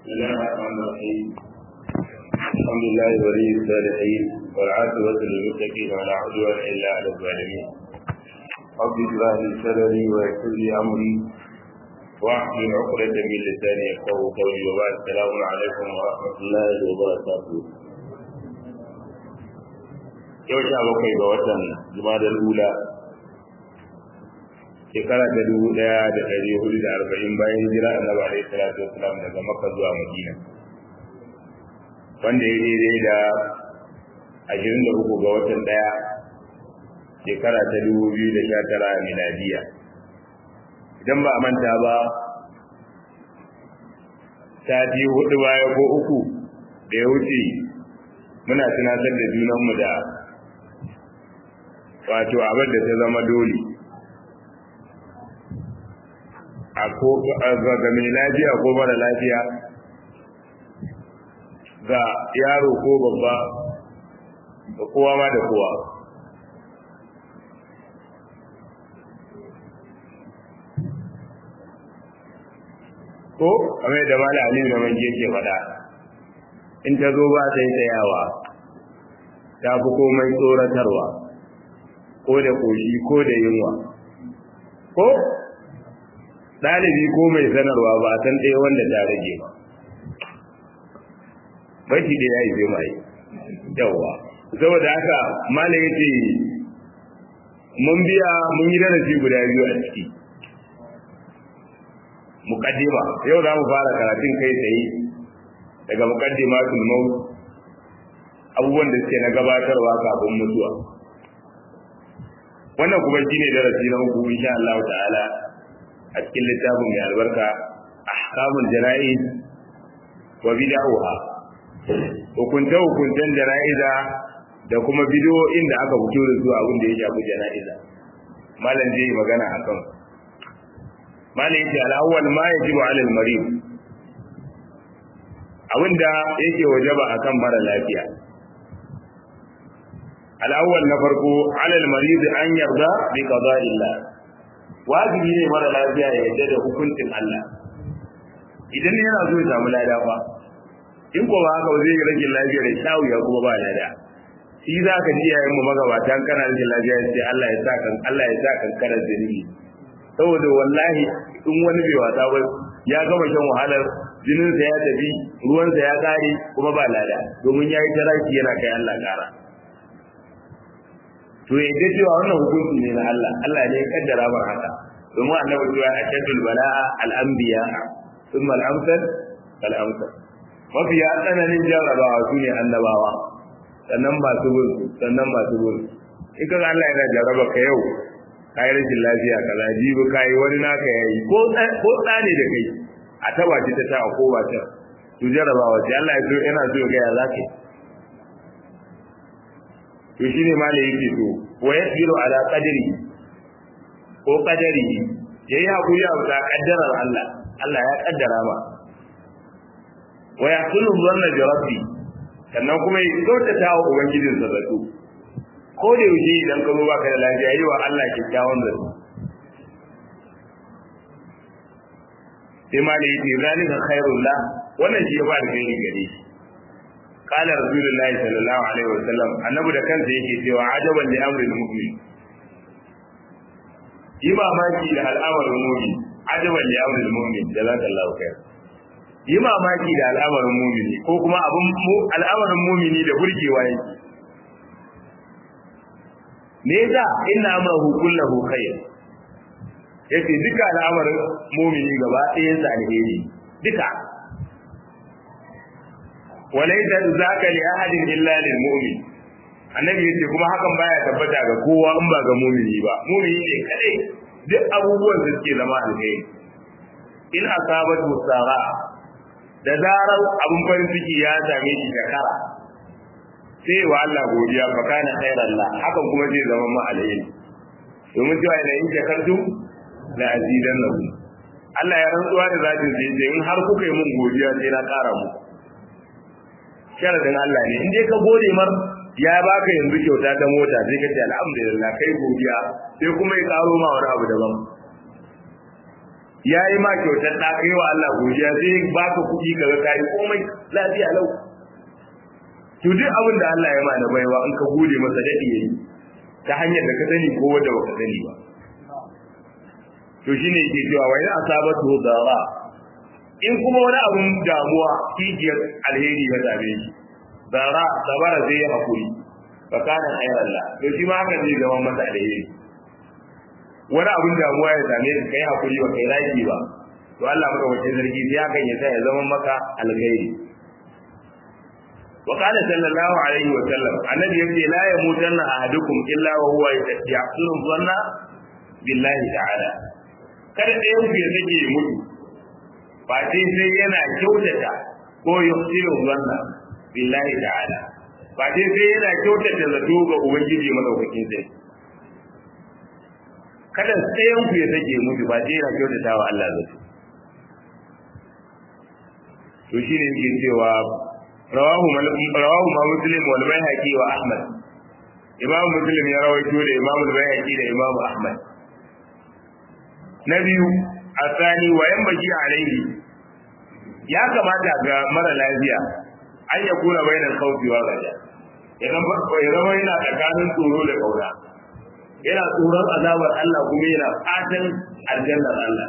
بسم الله الرحمن الرحيم الحمد لله ولي الصالحين والعاقبة للمتقين ولا عدوان إلا على الظالمين رب اشرح لي صدري ويسر لي أمري واحلل عقدة من لساني يفقهوا قولي وبعد السلام عليكم ورحمة الله وبركاته yau sha bakwai ga watan jumadar hula shekara ta dubu daya da ɗari hudu da arba'in bayan hijira annabi alaihi salatu wasalam daga makka zuwa madina wanda ya daidai da ashirin da uku ga watan daya shekara ta dubu biyu da sha tara miladiya idan ba a manta ba sati hudu baya ko uku da ya wuce muna tunatar da junanmu da wato abin da ta zama dole ga mai lafiya ko mara lafiya ga yaro ko babba da kowa ma da kowa ko kamar da mala aliyu da manje ke faɗa in ta zo ba sai tsayawa ta fi komai tsoratarwa ko da koshi ko da yunwa ko ɗalibi ko mai sanarwa ba a san ɗaya wanda ta rage ba bashi da ya yi zai mai yawa saboda haka malam ya ce mun biya mun yi darasi guda biyu a ciki muqaddima yau za mu fara karatun kai tsaye daga muqaddima maut abubuwan da suke na gabatarwa kafin mutuwa wannan kuma shine darasi na uku insha Allah ta'ala a cikin littafin mai albarka ahkamul jana'iz wa bid'aha hukunta hukuntan jana'iza da kuma bid'o'in da aka fito da su abin da ya shafi jana'iza malam zai magana akan malam yace al-awwal ma yajibu 'ala al-marid abinda yake wajaba akan mara lafiya al-awwal na farko 'ala al-marid an yarda bi qada'illah wajibi ne mara lafiya ya yarda da hukuncin Allah idan yana so ya samu lada fa in ko ba haka ba zai rage lafiya da shawu ya kuma ba lada shi za ka ji yayin mu magabatan kana rage lafiya sai Allah ya sa kan Allah ya sa kan karar zunubi saboda wallahi in wani bai wasa ba ya gama shan wahalar jininsa ya tafi ruwansa ya kare kuma ba lada domin ya yi taraki yana kai Allah kara to ya ga cewa wannan hukunci ne na Allah Allah ne ya kaddara mar haka domin annabi cewa ashaddul bala'a al-anbiya thumma al-amsal al-amsal mafi ya tsananin jarrabawa su ne annabawa sannan masu bin sannan masu bin in kaga Allah yana jarraba ka yau kai rashin lafiya kaza jibi kai wani naka yayi ko ko tsane da kai a taba ta ta ko ba ta to jarrabawa sai Allah ya so yana so ga ya zaka to shine ma da yake to wa yasbiru ala qadri ko qadari yayi hakuri a bisa kaddarar Allah Allah ya kaddara ma wa yahsulu dhanna bi rabbi sannan kuma ya kyautata wa ubangijin sa zato ko da yaushe idan ka zo baka da lafiya yi wa Allah kyakkyawan zato sai ma da yake zalika khairul la wannan shi ya ba da kai gare shi قال رسول الله صلى الله عليه وسلم annabi da kansa yake cewa ajaban li amri al-mu'min yi mamaki da al'amarin mu'min ajaban li amri al-mu'min jazakallahu khair yi mamaki da al'amarin mu'mini ko kuma abun al'amarin mu'mini da burgewa yake me yasa inna amrahu kullahu khair yace duka al'amarin mu'mini gaba ɗayan sa alheri duka walaita zaka li ahadin illa lil mu'min annabi yace kuma hakan baya tabbata ga kowa in ba ga mu'mini ba mu'mini ne kadai duk abubuwan da suke zama alheri in asabat musara da zarar abun farin ciki ya same shi shakara sai wa Allah godiya fa kana khairan la hakan kuma zai zama ma alheri domin cewa ina in shakartum la azidannakum Allah ya rantsuwa da zatin sai in har kuka yi mun godiya sai na kara muku sharadin Allah ne in dai ka gode mar ya baka yanzu kyauta ta mota sai ka ce alhamdulillah kai godiya sai kuma ya karo ma wani abu daban ya yi ma kyautar ɗa kai wa Allah godiya sai ba ka kuɗi ka ga kayi komai lafiya lau to duk abin da Allah ya ma da baiwa in ka gode masa daɗi yayi ta hanyar da ka sani ko wanda baka sani ba to shine yake cewa wa in asabatu dara in kuma wani abun damuwa kijiyar alheri ya same shi dara sabara zai yi hakuri fa kana khairan la to shi ma haka zai zama masa alheri wani abun damuwa ya same ka kai hakuri ba kai raki ba to Allah maka wace zargi sai hakan ya sa ya zama maka alheri وقال صلى الله عليه وسلم النبي يقول لا يموتن أحدكم إلا وهو يحسن الظن بالله تعالى kada ɗayan ku ya sake ya mutu ba sai sai yana kyautata ko yuhsinu zanna billahi ta'ala ba sai sai yana kyautata zato ga ubangiji madaukakin sai kada ɗayan ku ya sake ya mutu ba sai yana kyautata wa Allah zato to shine yake cewa rawahu rawahu ma muslim wal bayhaqi wa ahmad imam muslim ya rawaito da imam al-bayhaqi da imam ahmad na biyu asani wa yan baki alaihi ya kamata ga mara lafiya an ya kura bainal khawfi wa raja idan ba ya zama yana tsakanin tsoro da kauna yana tsoron azabar Allah kuma yana fatan aljannar Allah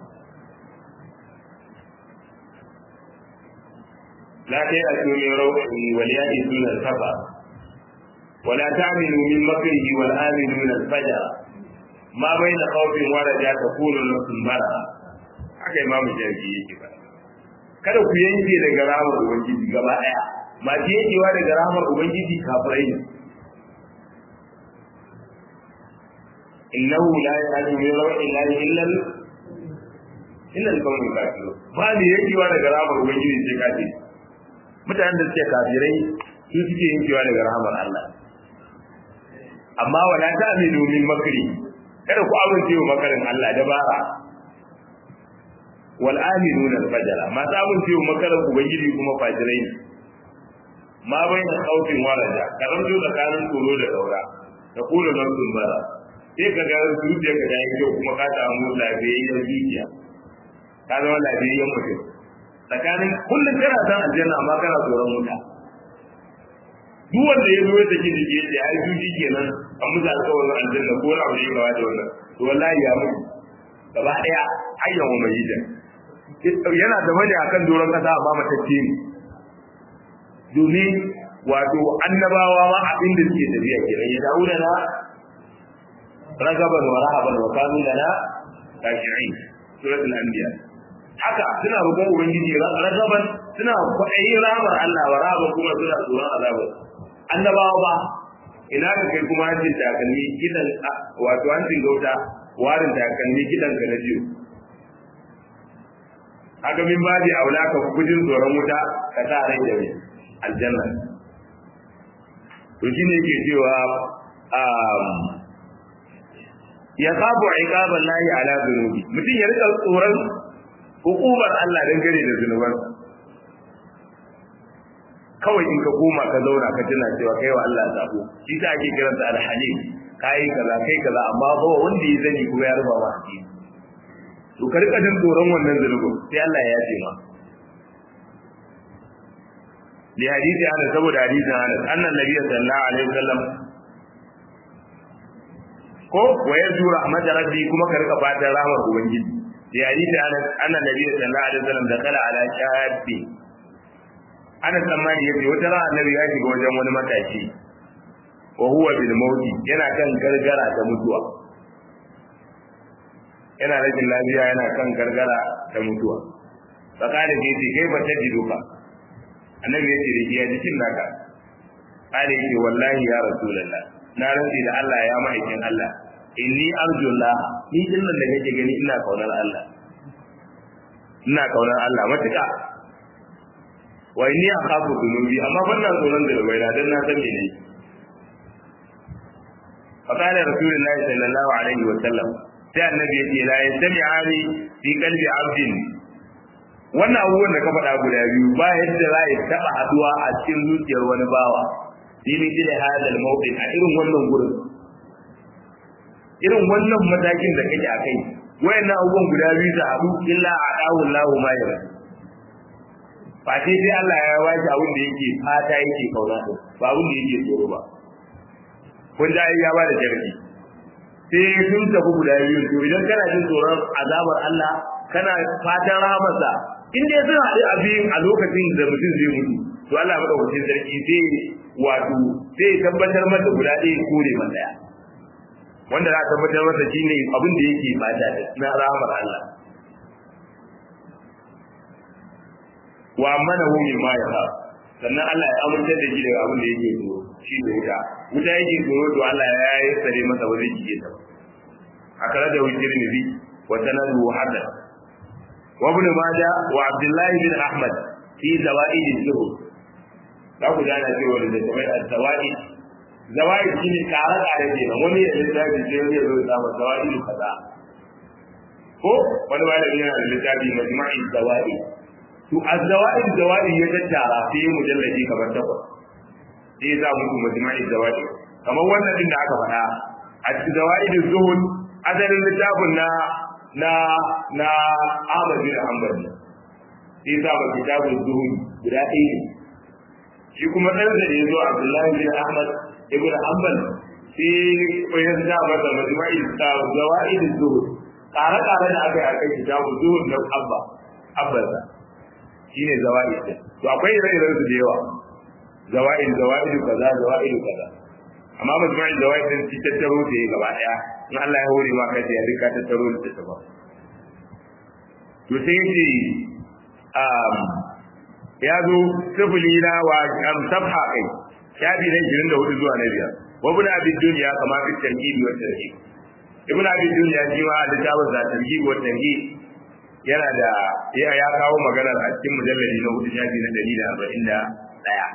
لا تيأسوا من روحه وليأسوا الكفر ولا تعملوا من مكره والآمن من الفجر ما بين خوف ورجاء تكون نفس مرة haka imamu jarki yake ba kada ku yanke daga ramar ubangiji gaba daya masu yankewa daga ramar ubangiji kafirai ne innahu la yahdi min rawhi llahi illa illa al-qawmi kafirun ba ne yankewa daga ramar ubangiji sai kafiri mutanen da suke kafirai su suke yankewa daga rahamar Allah amma wala ta'minu min makri kada ku amince wa makarin Allah dabara wal aminuna al fajra ma ta amince wa makarin ubangiji kuma fajirai ne ma baina khawfin waraja karanto tsakanin tsoro da daura da kula nafsun bara sai ka ga zuciya ka yi kyau kuma ka samu lafiyayyen zuciya ka zama lafiyayyen mutum tsakanin kullum kana san aljanna amma kana tsoron wuta duk wanda ya zo ya saki jiki ya ce ai juji kenan an musu alƙawarin aljanna ko na wani gawa da wannan to wallahi ya mutu gaba daya hayyan wa mai yidan yana da mani akan doron kasa amma matacce ne domin wato annabawa ma abin da suke tafiya kenan ya dawo da na ragaban wa rahaban wa kanu lana kashi'in suratul anbiya haka suna roƙon ubangiji ragaban suna kwaɗayin ramar Allah wa rahaban kuma suna tsoron azabar annabawa ba ina ka kai kuma hancin takalmi kidan wato hancin gauta warin takalmi kidan ka na jiyo haka min babi aula ka gujin tsoron wuta ka sa rai da aljanna to shine yake cewa ya sabu iqaban lahi ala dhunubi mutum ya rika tsoron hukumar Allah dangane da zunuban kawai in ka koma ka zauna ka tuna cewa kai wa Allah zabo shi ta ake kiransa alhalim kai kaza kai kaza amma ba wanda ya zani kuma ya ruba ma hadisi to ka rika jin tsoron wannan zunubin sai Allah ya yafe ma li hadisi ana saboda hadisin ana annan nabiy sallallahu alaihi wasallam ko wa yarju rahmat rabbi kuma ka rika fatan rahmar ubangiji li hadisi ana annan nabiy sallallahu alaihi wasallam da kala ala shabbi ana tsammani yace wata ran annabi ya shiga wajen wani matashi wa huwa bil mauti yana kan gargara ta mutuwa yana rashin lafiya yana kan gargara ta mutuwa tsakanin da yace kai ba ta ji doka annabi yace da ya jikin naka kare yace wallahi ya rasulullah na rantsi da Allah ya ma'aikin Allah inni arjullah ni din nan da kake gani ina kaunar Allah ina kaunar Allah matuƙa wa inni akhafu dhunubi amma banna tsoron da bai dan na san ne فقال رسول الله صلى الله عليه وسلم sai annabi ya ce la yastami'ani fi qalbi 'abdin wannan abubuwan da ka faɗa guda biyu ba yadda za ya taɓa haduwa a cikin zuciyar wani bawa fi min da hadal mawqif a irin wannan gurin irin wannan matakin da kake a kai wayannan abubuwan guda biyu su haɗu illa a ɗawun lahu ma yara ba sai sai Allah ya waje abin da yake fata yake kauna ba abin da yake tsoro ba kun da ya ba da jarki sai sun tafi guda biyu to idan kana jin tsoron azabar Allah kana fatan rahamarsa in dai sun haɗu a biyun a lokacin da mutum zai mutu to Allah madaukakin sarki zai wato zai tabbatar masa guda ɗaya kore man ɗaya wanda za a tabbatar masa shine abin da yake fata na rahamar Allah wa amanahu mimma yaha sannan Allah ya amince da shi daga abin da yake tsoro shi da wuta wuta yake tsoro to Allah ya yi sare masa ba zai jige ta akara da wujir nabi wa sanadu hadan wa ibn majah wa abdullah bin ahmad fi zawaid az-zuhud za ku gana cewa da kamar az-zawaid zawaid shine kare kare ne wani ya littafi sai wani ya zo ya samu zawaid kaza ko wani malami yana da littafi majma'i zawaid to az-zawaid zawaid ya tattara sai mujalladi kamar takwas sai za mu kuma majma'i zawaid kamar wannan din da aka faɗa a cikin zawaid zuhud asalin littafin na na na Ahmad bin Hanbal sai za mu kitabun zuhud guda ɗaya ne shi kuma ɗan da ya zo Abdullahi bin Ahmad ibn Hanbal sai koyar da masa majma'i zawaid zuhud ƙare-ƙare da aka yi a kai kitabun zuhud na abba abbansa shine zawa'id din to akwai ire-iren su da yawa zawa'id zawa'id kaza zawa'id kaza amma majmu'in zawa'id din shi tattaro da ya gaba daya in Allah ya hore ma kai ya rika tattaro da ta ba to sai yace um ya zo sifili na wa am sabha kai shafi na 24 zuwa na biyar wa ibn abi dunya kama fi tarhib wa tarhib ibn abi dunya shi ma da jawaz da tarhib wa tarhib yana da ya ya kawo maganar a cikin mujallali na hudu shafi na ɗari da arba'in da ɗaya.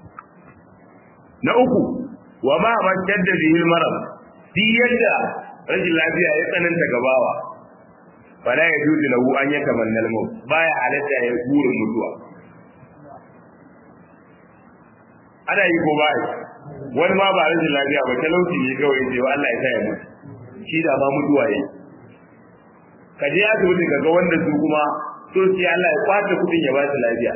Na uku, wa ma man shadda bihi maram fi yadda rashin lafiya ya tsananta gabawa fala ya juzu lahu an ya tamanna al-maut baya halatta ya burin mutuwa ana yi ko bai wani ma ba rashin lafiya ba talauci ne kawai sai Allah ya sa ya mutu shi da ma mutuwa yake ka je asibiti ka ga wanda su kuma so sai Allah ya kwace kudin ya ba su lafiya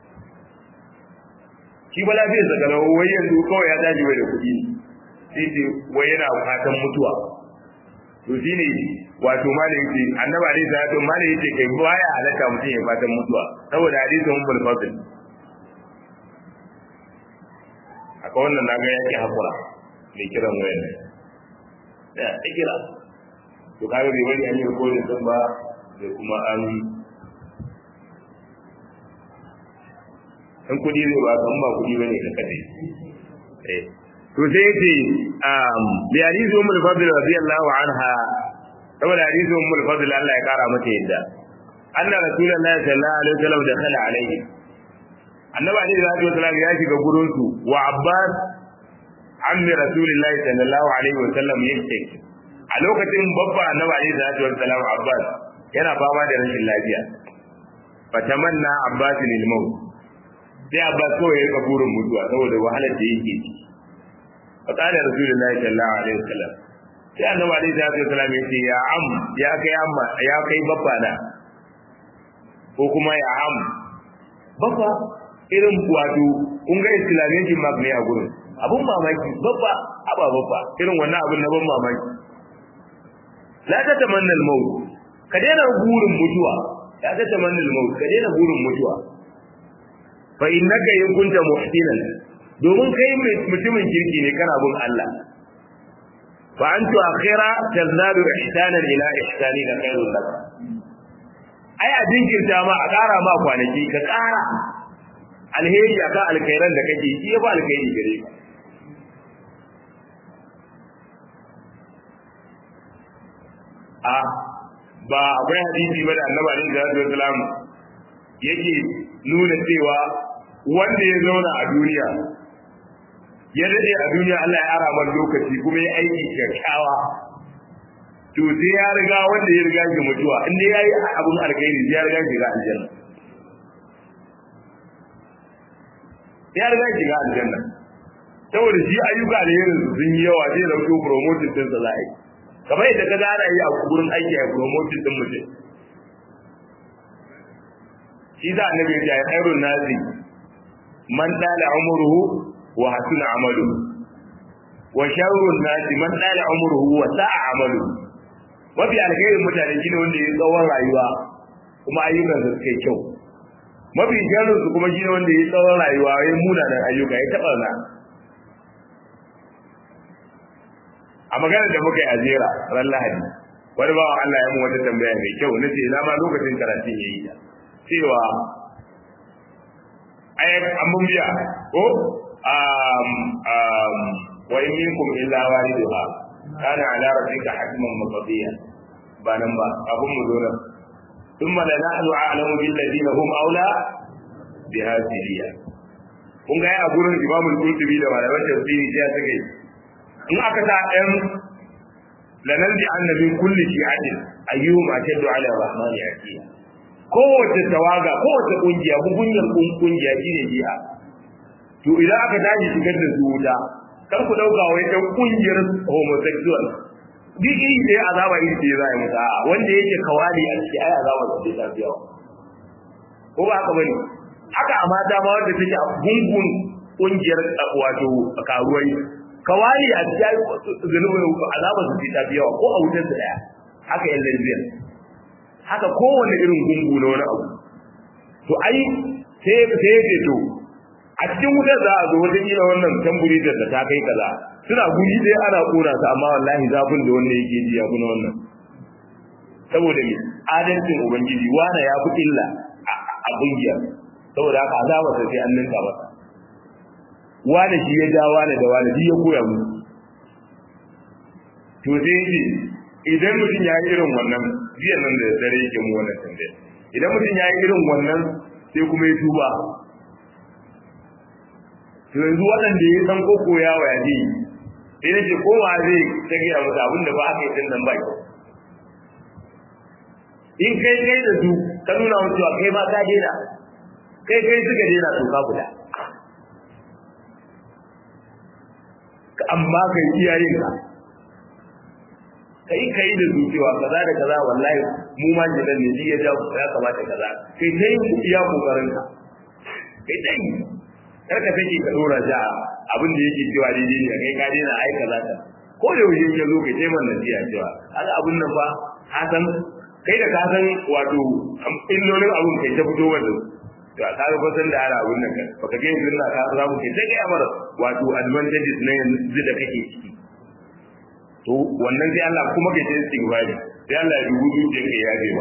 shi ba lafiya sa ga wai yanzu kawai ya tashi wai da kudi sai ce wai yana fatan mutuwa to shine wato malai yace annabi alaihi salatu malai yace kai baya halaka mutum ya fatan mutuwa saboda hadisin ummul fadl akwai wannan naga yake hakura mai kiran wayar ya kira to kaga bai bari an yi rikodin din ba da kuma an in kudi zai ba kan ba kudi bane ka kade eh to sai yace um bi hadisi ummul fadl radiyallahu anha saboda hadisi ummul fadl Allah ya kara mata yadda anna rasulullahi sallallahu alaihi wasallam da khala alaihi annabi alaihi salatu wasallam ya shiga gurin su wa abbas ammi rasulillahi sallallahu alaihi wasallam yake a lokacin babba annabi alaihi salatu wassalam abbas yana fama da rashin lafiya fatamanna abbas lil maut sai abbas ko ya rika burin mutuwa saboda wahalar da yake ciki fa qala rasulullahi sallallahu alaihi wasallam sai annabi alaihi salatu wassalam ya ce ya am ya kai amma ya kai babba na ko kuma ya am babba irin wato kun ga islamiyyar jimak ne a gurin abun mamaki babba aba babba irin wannan abun na ban mamaki la ta tamanna al-maut ka daina burin mutuwa la ta tamanna al-maut ka daina burin mutuwa fa innaka in kunta muhsinan domin kai mutumin kirki ne kana bin Allah fa antu akhira tazadu ihsanan ila ihsani la khairul lak ai a jinkirta ma a ƙara ma kwanaki ka ƙara alheri akan alkhairan da kake shi ya ba alkhairi gare ka a ba akwai hadisi ba da annabi alaihi salatu wasalam yake nuna cewa wanda ya zauna a duniya ya dade a duniya Allah ya ara man lokaci kuma ya aiki kyakkyawa to sai ya riga wanda ya riga shi mutuwa in dai yayi abun alkhairi sai ya riga shi ga aljanna ya riga shi ga aljanna saboda shi ayyuka da yin sun yi yawa zai dauko promotion din sa zai kamar yadda ka zara yi a gurin aiki a promotion din mutum shi za annabi ya ce khairun nasi man dala umruhu wa hasuna amalu wa sharrun nasi man dala umruhu wa sa'a amalu mafi alkhairin mutane shine wanda ya tsawon rayuwa kuma ayyukan su suke kyau mafi sharrin su kuma shine wanda ya tsawon rayuwa ya munanan ayyuka ya taba na a maganar da muka yi a jera ran lahadi wani bawa Allah ya mu wata tambaya mai kyau na ce ina ma lokacin karatun ya yi ta cewa ayat an mun biya ko um um wa in minkum illa waliduha kana ala rabbika hatman maqdiya ba nan ba abun mu zo nan thumma la nahnu a'lamu bil ladina hum aula bi hadhihi kun ga a gurin imamul qurtubi da malaman tafsiri sai suke in aka sa ɗan lanar da annabin kulli shi'atin ayyuhum ashaddu ala rahman yaqiya kowace tawaga kowace kungiya gugunyar kungiya shine jiha to idan aka tashi shigar da su wuta kar ku dauka wai ɗan kungiyar homosexual duk iri ɗaya azaba iri ɗaya za a yi musu a'a wanda yake kawali a ciki ai azaba da ta tafi yawa ko ba haka bane haka a mata ma wanda take a gungun kungiyar wato karuwai kawali a cikin zunubin azaba su fi tafi yawa ko a wutar da daya haka yan lesbian haka kowane irin gungu na wani abu to ai sai sai yake to a cikin wutar za a zo wata kila wannan tamburi da ta kai kaza suna guri dai ana kona su amma wallahi zafin da wanda yake ji ya fi na wannan saboda me adalcin ubangiji wana ya fi illa a kungiyar saboda haka azaba sai an ninka masa wane shi ya ja wane da wane shi ya koya mu to sai yake idan mutum ya yi irin wannan jiya nan da dare yake mu wannan tambaya idan mutum ya yi irin wannan sai kuma ya tuba to yanzu waɗanda ya san koko ya wa ya ji sai nake koma zai ta gaya musu abin da ba aka yi tun nan ba in kai kai da su ka nuna musu cewa kai ma ka daina kai kai suka daina to ka guda amma kai iyayen ka kai kai da zuciya kaza da kaza wallahi mu ma jinan ne ya ja ya kamata kaza kai kai iya kokarin ka kai dai kar ka take ka dora ja abin da yake cewa daidai ne kai ka daina ai kaza ka ko da yaushe ya zo kai sai man nasiya cewa kaga abin nan fa ka san kai da ka san wato illolin abin kai ta fito wanda to ka ga fasan da ana abin nan baka ga yanzu na ka samu kai sai kai amara wato advantages na yanzu da kake ciki to wannan sai Allah kuma kai sai istighfari sai Allah ya dubu zuciya kai ya ba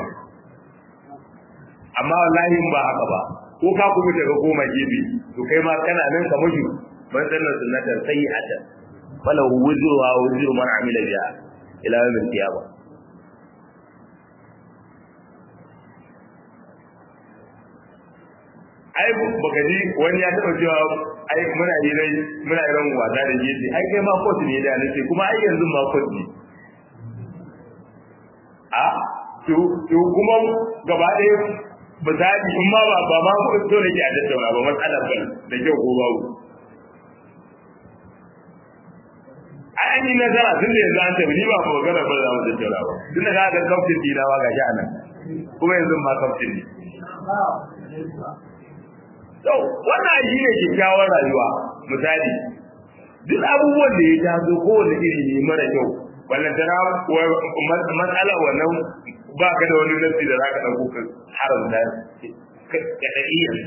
amma wallahi ba haka ba ko ka kuma daga koma gefe to kai ma kana nan ka mutu man sanna sunnatan sayyi'atan falahu wuzruha wa wuzru man amila biha ila yawm al-qiyamah ai baka ji wani ya taba cewa ai muna yi rai muna yi ran wasa da gefe ai kai ma kot ne da nace kuma ai yanzu ma kot ne a to to kuma gaba ɗaya misali in ma ba ba ma ko so ne ke a tattauna ba matsalar ban da kyau ko babu ai an yi nazara tun da yanzu an tafi ni ba magana ba za mu tattauna ba tun da ga kaftin dina ba ga shi anan kuma yanzu ma kaftin ne to wannan shi ne kyakkyawar rayuwa misali duk abubuwan da ya taso kowane iri ne mara kyau wannan tana matsala wannan ba ka da wani nasi da za ka ɗauko ka haramta ka ɗa'iyyar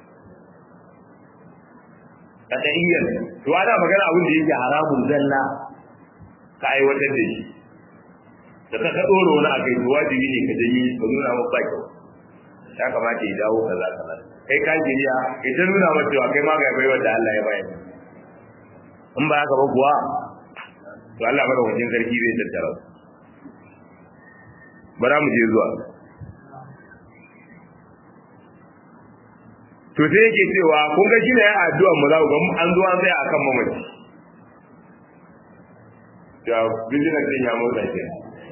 ka ɗa'iyyar to ana magana abin da yake haramun zalla ka aiwatar da shi da ka ka ɗora wani a kai to wajibi ne ka janye ka nuna maka ba kyau ya kamata ya dawo kaza kaza kai ka jiriya kai ta nuna masa cewa kai ma ga bai wanda Allah ya bayar in ba haka ba kuwa to Allah mara wajen sarki zai tattara bara mu je zuwa to sai yake cewa kun ga shine ya addu'a mu za ku ga an zo an tsaya akan mamaci da business din ya motsa ke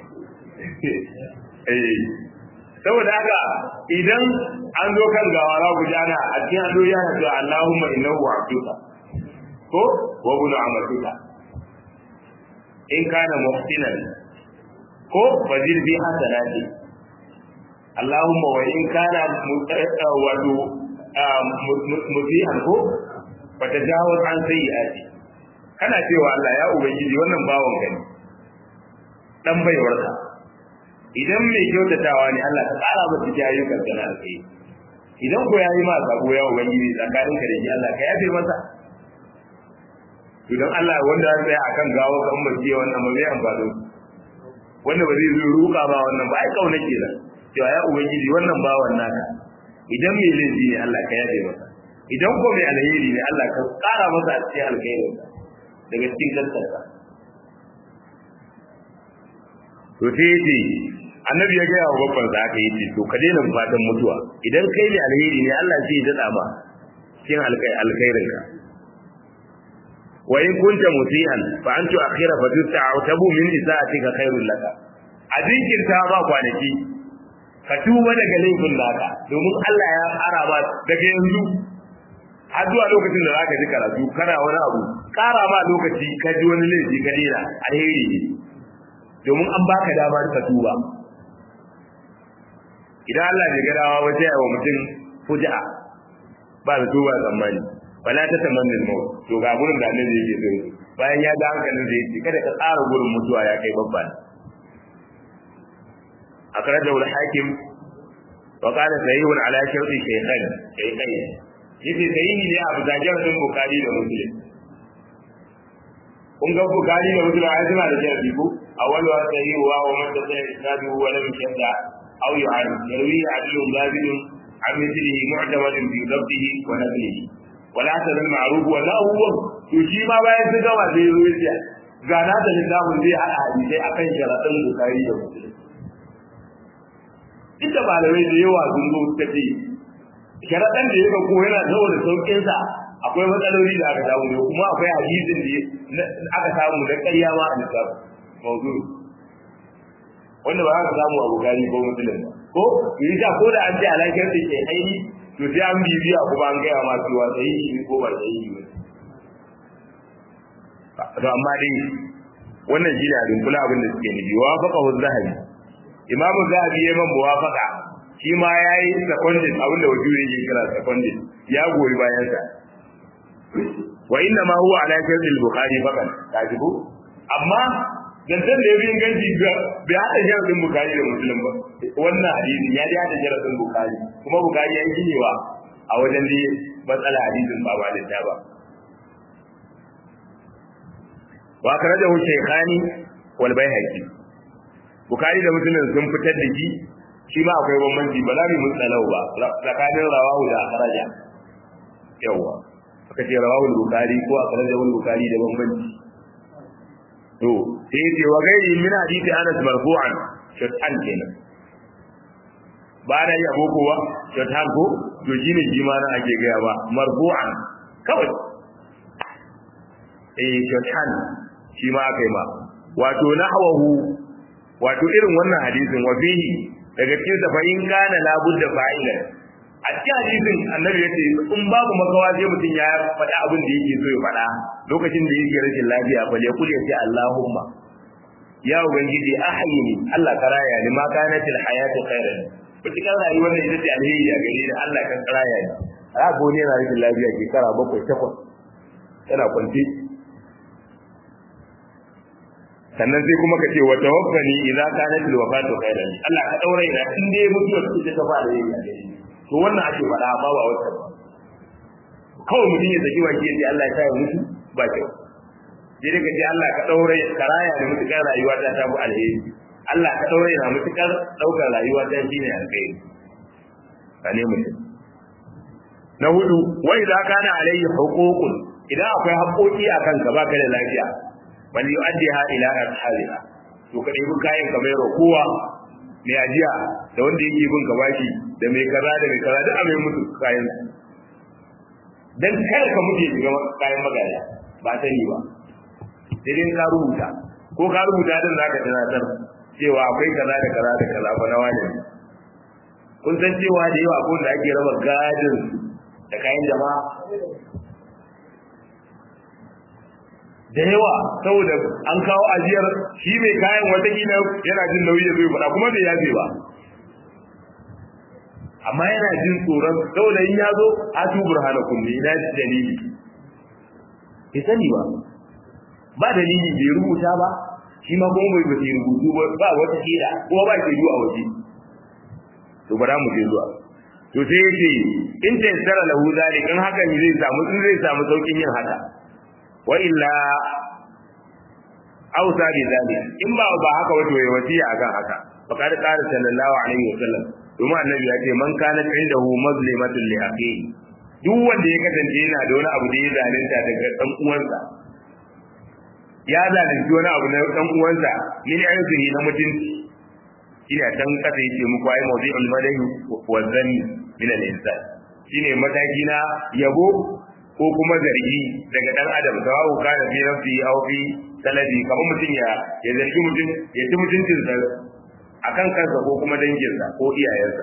eh saboda haka idan an zo kan gawa za ku jana a cikin ado ya na cewa Allahumma innahu abduka ko wa bunu amatuka in kana muhsinan ko fazil bi hasanati Allahumma wa in kana wato musihan ko fa tajawaz an sayyi'ati kana cewa Allah ya ubangiji wannan bawon gani dan baiwarka idan mai kyautatawa ne Allah ka tsara masa jayyukan kana alkai idan ko yayi ma sabo ya ubangiji tsakanin ka da shi Allah ka yafe masa idan Allah wanda ya tsaya akan gawo kan mace wannan ba zai amfani wanda ba zai zo ruka ba wannan ba ai kauna kenan cewa ya ubangiji wannan bawan naka idan mai laifi ne Allah ka yafe masa idan ko mai alheri ne Allah ka tsara masa a cikin alkhairin daga cikin gaskarsa to sai yace annabi ya gaya wa babban sa aka yi to ka daina fatan mutuwa idan kai ne alheri ne Allah zai dada ma cikin alkhairin ka wa in kunta musian fa antu akhira fa tuta'tabu min isa'atika khairul laka a jinkirta ba kwanaki ka tuba daga laifin naka domin Allah ya fara ba daga yanzu har zuwa lokacin da zaka ji karatu kana wani abu kara ma lokaci ka ji wani laifi ka dena alheri ne domin an baka dama ka tuba idan Allah bai ga dawa ba sai wa mutum fuja'a ba da tuba tsammani wala ta tamanni maut to ga gurin da annabi yake so bayan ya ga hankalin da yake kada ka tsara gurin mutuwa ya kai babban akhrajahu al-hakim wa qala sahihun ala sharti shaykhain shaykhain yace sahihi ne abu da jarin bukhari da muslim kun ga bukhari da muslim ai suna da jarabi ko awwal wa sahihu wa man tasaya isnadu wa lam yashda aw yu'an yarwi adlu labid an mithlihi mu'tamadin fi dhabtihi wa naqlihi wala ta zan ma'ruf wa la huwa to shi ma bayan sun gama zai zo ya ga na da littafin zai hada hadisi akan sharadin bukhari da muslim inda malamai da yawa sun zo suka ce sharaɗan da ya ko yana saboda sauƙinsa akwai matsaloli da aka samu kuma akwai hadisin da aka samu da ƙarya ma a littafin mawzu wanda ba aka samu a bukari ko musulun ba ko yi ta ko da an ce alaƙar da ke aini to sai an bibiya kuma an gaya ma cewa sai yi ko ba sai yi ba to amma dai wannan shi ne a dunkula abin da suke nufi wa faqa hu zahabi imamu zahabi ya man muwafaqa shi ma yayi seconded abinda wajuri yake kira seconded ya goyi bayan sa wa inna ma huwa ala sharh al-bukhari faqat kajibu amma dantan da yayin ganji bai hada sharadin bukhari da muslim ba wannan hadisi ya ji hada sharadin bukhari kuma bukhari ya yi wa a wajen da matsala hadisin ba ba da ba wa karajahu shaykhani wal bayhaqi Bukhari da Muslim sun fitar da shi shi ma akwai bambanci ba za mu mutsalau ba tsakanin rawahu da akhraja yawa aka ce rawahu Bukhari ko akhraja Bukhari da bambanci to sai ce wa gairi min hadisi Anas marfu'an shatan kenan ba da ya boko ba shatan ko to shine shi ma na ake gaya ba marfu'an kawai eh shatan shi ma aka yi ma wato nahwahu wato irin wannan hadisin wa fihi daga cikin sa fa in kana la budda fa'ilan a cikin hadisin annabi yace in babu makawa sai mutum ya faɗa abin da yake so ya faɗa lokacin da yake rashin lafiya fa ya kula sai Allahumma ya ubangiji ahyini Allah ka raya ni ma kanatil hayatu khairan mutukar rayuwar da ita ce alheri a gare ni Allah kan raya ni a ga wani yana rashin lafiya shekara bakwai takwas yana kwanci sannan sai kuma ka ce wa tawaffani idza kanat al wafatu khairan Allah ka daure ina in dai mutuwa ce ta fara yi to wannan ake faɗa amma ba wata ba kawai mutum ya saki waki ya ce Allah ya kai mutu ba kyau sai dai ka ce Allah ka daure ka raya da mutukar rayuwa ta ta bu alheri Allah ka daure na mutukar daukar rayuwa ta shine alheri kane mutum na hudu wa idza kana alayhi huququn idan akwai haƙoƙi akan ka baka da lafiya bal yu'addiha ila ashabiha to ka ɗebi kayan ka mai kowa mai ajiya da wanda yake bin ka bashi da mai kaza da mai kaza duk a mai mutu kayan dan kar ka mutu ya shiga kayan magana ba sani ba sai dai ka rubuta ko ka rubuta din zaka tunatar cewa akwai kaza da kaza da kaza fa na wani kun san cewa da yawa ko da ake raba gadin da kayan jama'a da yawa saboda an kawo ajiyar shi mai kayan watakila yana jin nauyi ya zo ya faɗa kuma bai yafe ba amma yana jin tsoron saboda in ya zo a tu burhanakum ne ina dalili bai sani ba ba dalili bai rubuta ba shi ma kuma bai bai rubutu ba ba wata shaida kuma ba ke a waje to bara mu je zuwa to sai yace in ta yassara lahu zalik in haka ne zai samu in zai samu saukin yin haka wa illa ausa bi zalik in ba ba haka wato ya wasiya akan haka fa kada qala sallallahu alaihi wasallam domin annabi ya ce man kana indahu mazlimatun li akhihi duk wanda ya kasance yana da wani abu da ya zalunta daga dan uwansa ya zalunci wani abu na dan uwansa min ayyuhi na mutunci ina can kasa yake muku ai mawdi'ul madahi wa zanni min al-insan shine mataki na yabo ko kuma zargi daga dan adam sawabu kana fi nafsi aw fi talabi kamar mutum ya ya zargi mutum ya ci mutuncinsa akan kansa ko kuma danginsa ko iyayensa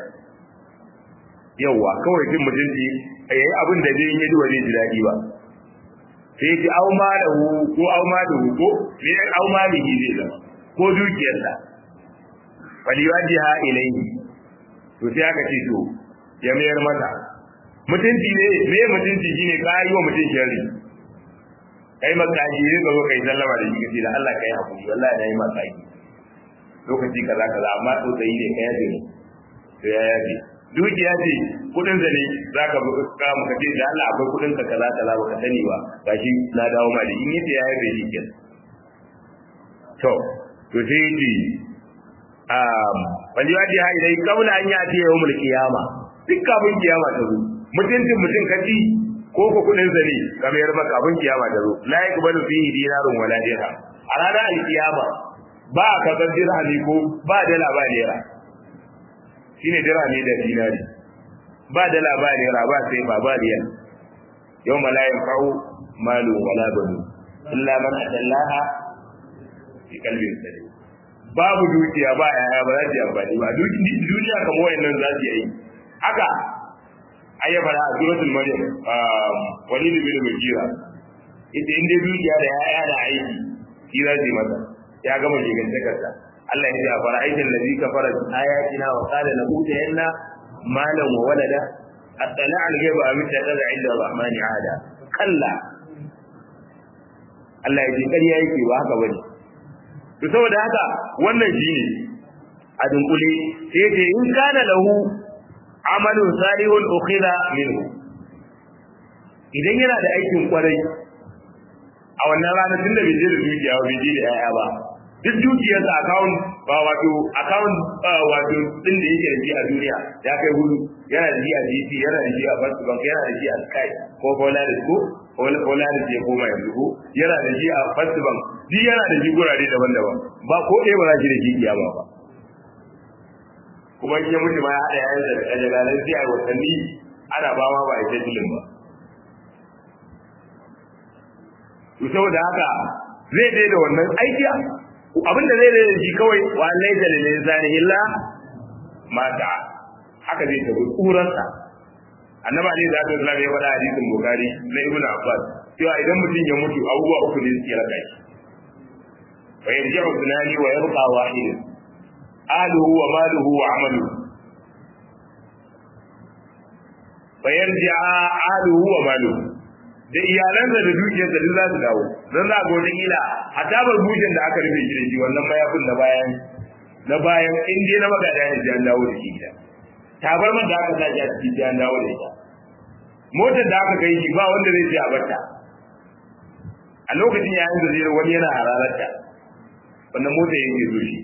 yawwa kawai jin mutunci yayi abin da zai yi ji wani ji daɗi ba sai ji au ma da hu ko au ma da hu ko me au ma da zai zama ko dukiyarsa faliwajiha ilayhi to sai aka ce to ya mayar mata mutunci ne me mutunci shine ka yi wa mutum sharri kai makaji ne ka zo kai sallama da shi kace da Allah kai hakuri wallahi nayi makaji lokaci kaza kaza amma to sai ne kai yaje ne to ya yaje dukiya ce kudin da ne zaka ka mu kace da Allah akwai kudin ka kaza kaza baka sani ba gashi na dawo ma da in yace ya yaje shi kenan to to sai yace um waliwaji ha idai kaula an ya ce yawmul qiyama duk kafin kiyama ta zo mutuncin mutum kaci ko ko kudin zane kamar yar maka abin kiyama ta zo la yakbalu fihi dinarun wala dirham a ranar alkiyama ba ka san dirhami ko ba dala ba naira shine dirhami da dinari ba dala ba naira ba sai ba ba riyal yau la yanfa'u malu wala banu illa man adallaha fi qalbin salim babu dukiya ba yaya ba za su yi amfani ba duniya kamar wayannan za su yi haka ai ya fara a suratul maryam walid bin mujira ita inda dukiya da yaya da aiki shi za su yi masa ya gama jigan takarda Allah ya ce a fara aikin da zika fara ayatina wa qala la utayanna malan wa walada attala al ghaiba am taqala inda rahmani ada kalla Allah ya ce ƙarya yake ba haka bane to saboda haka wannan shine a dunkule sai ce in kana lahu amalun salihun ukhila minhu idan yana da aikin kwarai a wannan ranar tunda bai je da dukiya ba bai je da yaya ba duk dukiyar sa account ba wato account wato din da yake da shi a duniya ya kai hudu yana da shi a GT yana da shi a First Bank yana da shi a Sky ko Polaris ko Polaris ya koma yanzu ko yana da shi a First Bank duk yana da shi gurare daban-daban ba ko ɗaya ba za shi da shi kiyama ba kuma in ya mutu ma ya haɗa yayin da kajalalan sai a watanni ana ba ma ba a ita tilin ba to saboda haka zai dai da wannan aiki abinda zai dai da shi kawai wa laisa lil insani illa mata haka zai tafi tsuransa annabi ali da Allah ya faɗa hadisin bukhari na ibn abbas cewa idan mutum ya mutu abubuwa uku ne suke raka shi fa yarji'u sunani wa yabqa wahid ahluhu wa maluhu wa amaluhu fa yarji'a ahluhu wa maluhu da iyalansa da dukiyarsa duk za su dawo don za ga wata kila hatta bar bujin da aka rufe shi da shi wannan mayafin na bayan na bayan in dai na magada ne sai an dawo da shi gida tabarmar da aka sa a ciki sai an dawo da ita motar da aka kai shi ba wanda zai je a barta a lokacin yayin da zai wani yana hararta wannan motar yake zo shi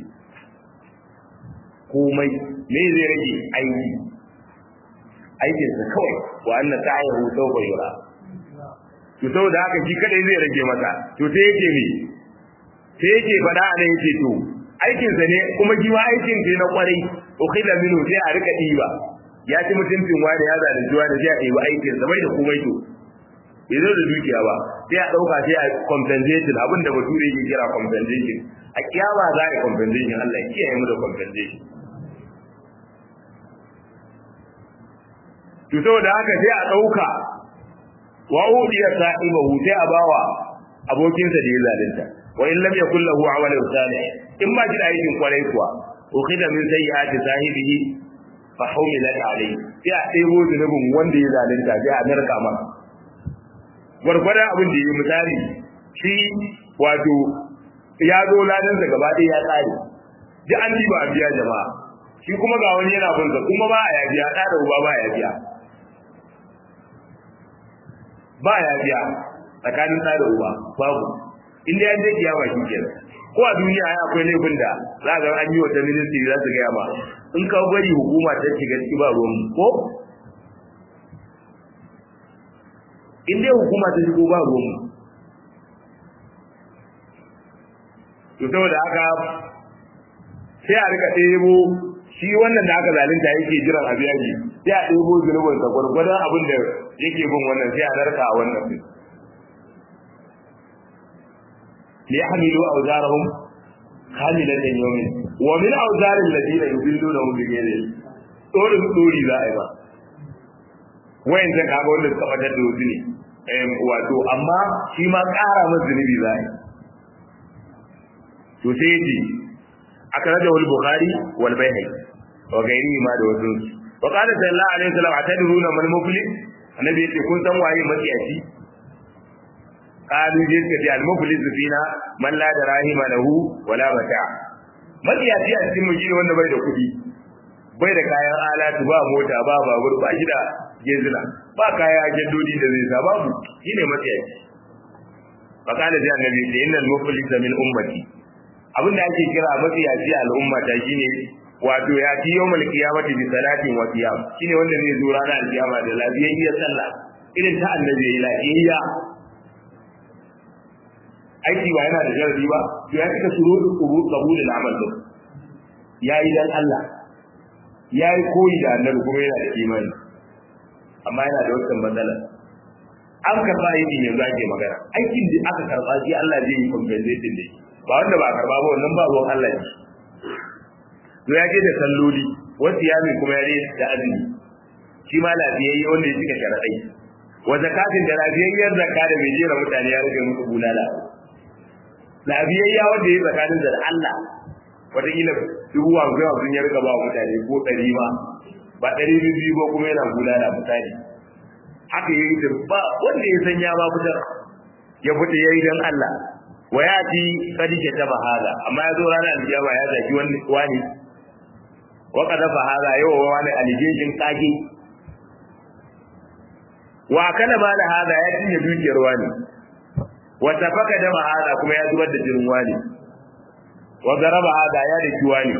komai me zai rage aiki aikinsa kawai wa anna ta'ayahu sawfa yura to saboda haka shi kadai zai rage masa to sai yake me sai yake fada a nan yake to aikinsa ne kuma shi ma aikin sai na kwarai ukhila minhu sai a rika diba ya ci mutuncin wani ya zalunci wani sai a ɗebi aikin sa bai da komai to bai zo da dukiya ba sai a ɗauka sai a compensation abin da bature yake kira compensation a kiyama za a compensation Allah ya kiyaye mu da compensation to saboda haka sai a ɗauka wa udiya sa'ibahu sai a bawa abokinsa da ya zalunta wa in lam yakul lahu amalun salih in ba shi da aikin kwarai kuwa ukhida min sayyi'ati sahibihi fa humilat alayhi sai a ɗebo zunubin wanda ya zalunta sai a narka masa gwargwadon abin da ya yi misali shi wato ya zo ladansa gaba ɗaya ya tsare duk an ba a biya jama'a shi kuma ga wani yana bunsa kuma ba a ya biya ɗa da uba ba ya biya ba ya biya tsakanin ɗa da uba babu inda ya je kiyama shi kenan ko a duniya ai akwai laifin da za ga an yi wata ministry za su gaya ma in ka bari hukuma ta shiga ciki ba ruwan ko in dai hukuma ta shigo ba ruwan to saboda haka sai a rika ɗebo shi wannan da aka zalunta yake jiran a biya shi sai a ɗebo zunubin sa gwargwadon abin da yake bin wannan sai a narka a wannan din li yahmilu awzarahum kamilatan yawmin wa min awzaril ladina yudillunahum bi ghayri dole dori za a yi ba wayan zan kaga wanda suka fadar da wasu ne wato amma shi ma ƙara masa zunubi za a yi to sai yace akhrajahu al-bukhari wal bayhaqi wa ghayrihi ma da wasu wa qala sallallahu alaihi wasallam atadruna man muflis annabi yace kun san waye matsiyaci qalu je suka ce al-muflis fina man la darahima lahu wala mata matsiyaci a cikin mu shine wanda bai da kuɗi bai da kayan alatu ba mota ba babur ba shi da gezina ba kaya jaddodi da zai sa babu shine matsiyaci fa qala sai annabi yace innal muflisa min ummati abin da ake kira mafiyaci al'umma ta shine wato ya ci yawmal qiyamati bi salatin wa qiyam shine wanda zai zo ranar alkiyama da lafiyayyar sallah irin ta annabi ya lafiyayya aiki ba yana da sharadi ba to ya cika shuruɗu qubul qabulul amal din yayi dan Allah yayi koyi da annabi kuma yana da imani amma yana da wata matsala an karba aiki ne zake magana aikin da aka karba shi Allah zai yi compensation da shi ba wanda ba karba ba wannan ba ruwan Allah ne to ya je da salloli wasu yami kuma ya da azumi shi ma lafiyayye wanda ya cika sharadai wa zakatin da lafiyayyar zakka da bai jera mutane ya rage musu bulala lafiyayya wanda ya zakatin da Allah wataƙila dubu hamsin hamsin ya rika ba mutane ko ɗari ma ba ɗari biyu ba kuma yana bulala misali haka ya yi ba wanda ya san ya ba fitar ya fita ya yi don Allah wa ya ci kadike ta bahala amma ya zo ranar alkiyama ya zaki wani wani wa kada bahala yau wa wani alijejin kage wa kana ba da hada ya cinye dukiyar wani wa tafaka da hada kuma ya zubar da jinin wani wa garaba hada ya da ki wani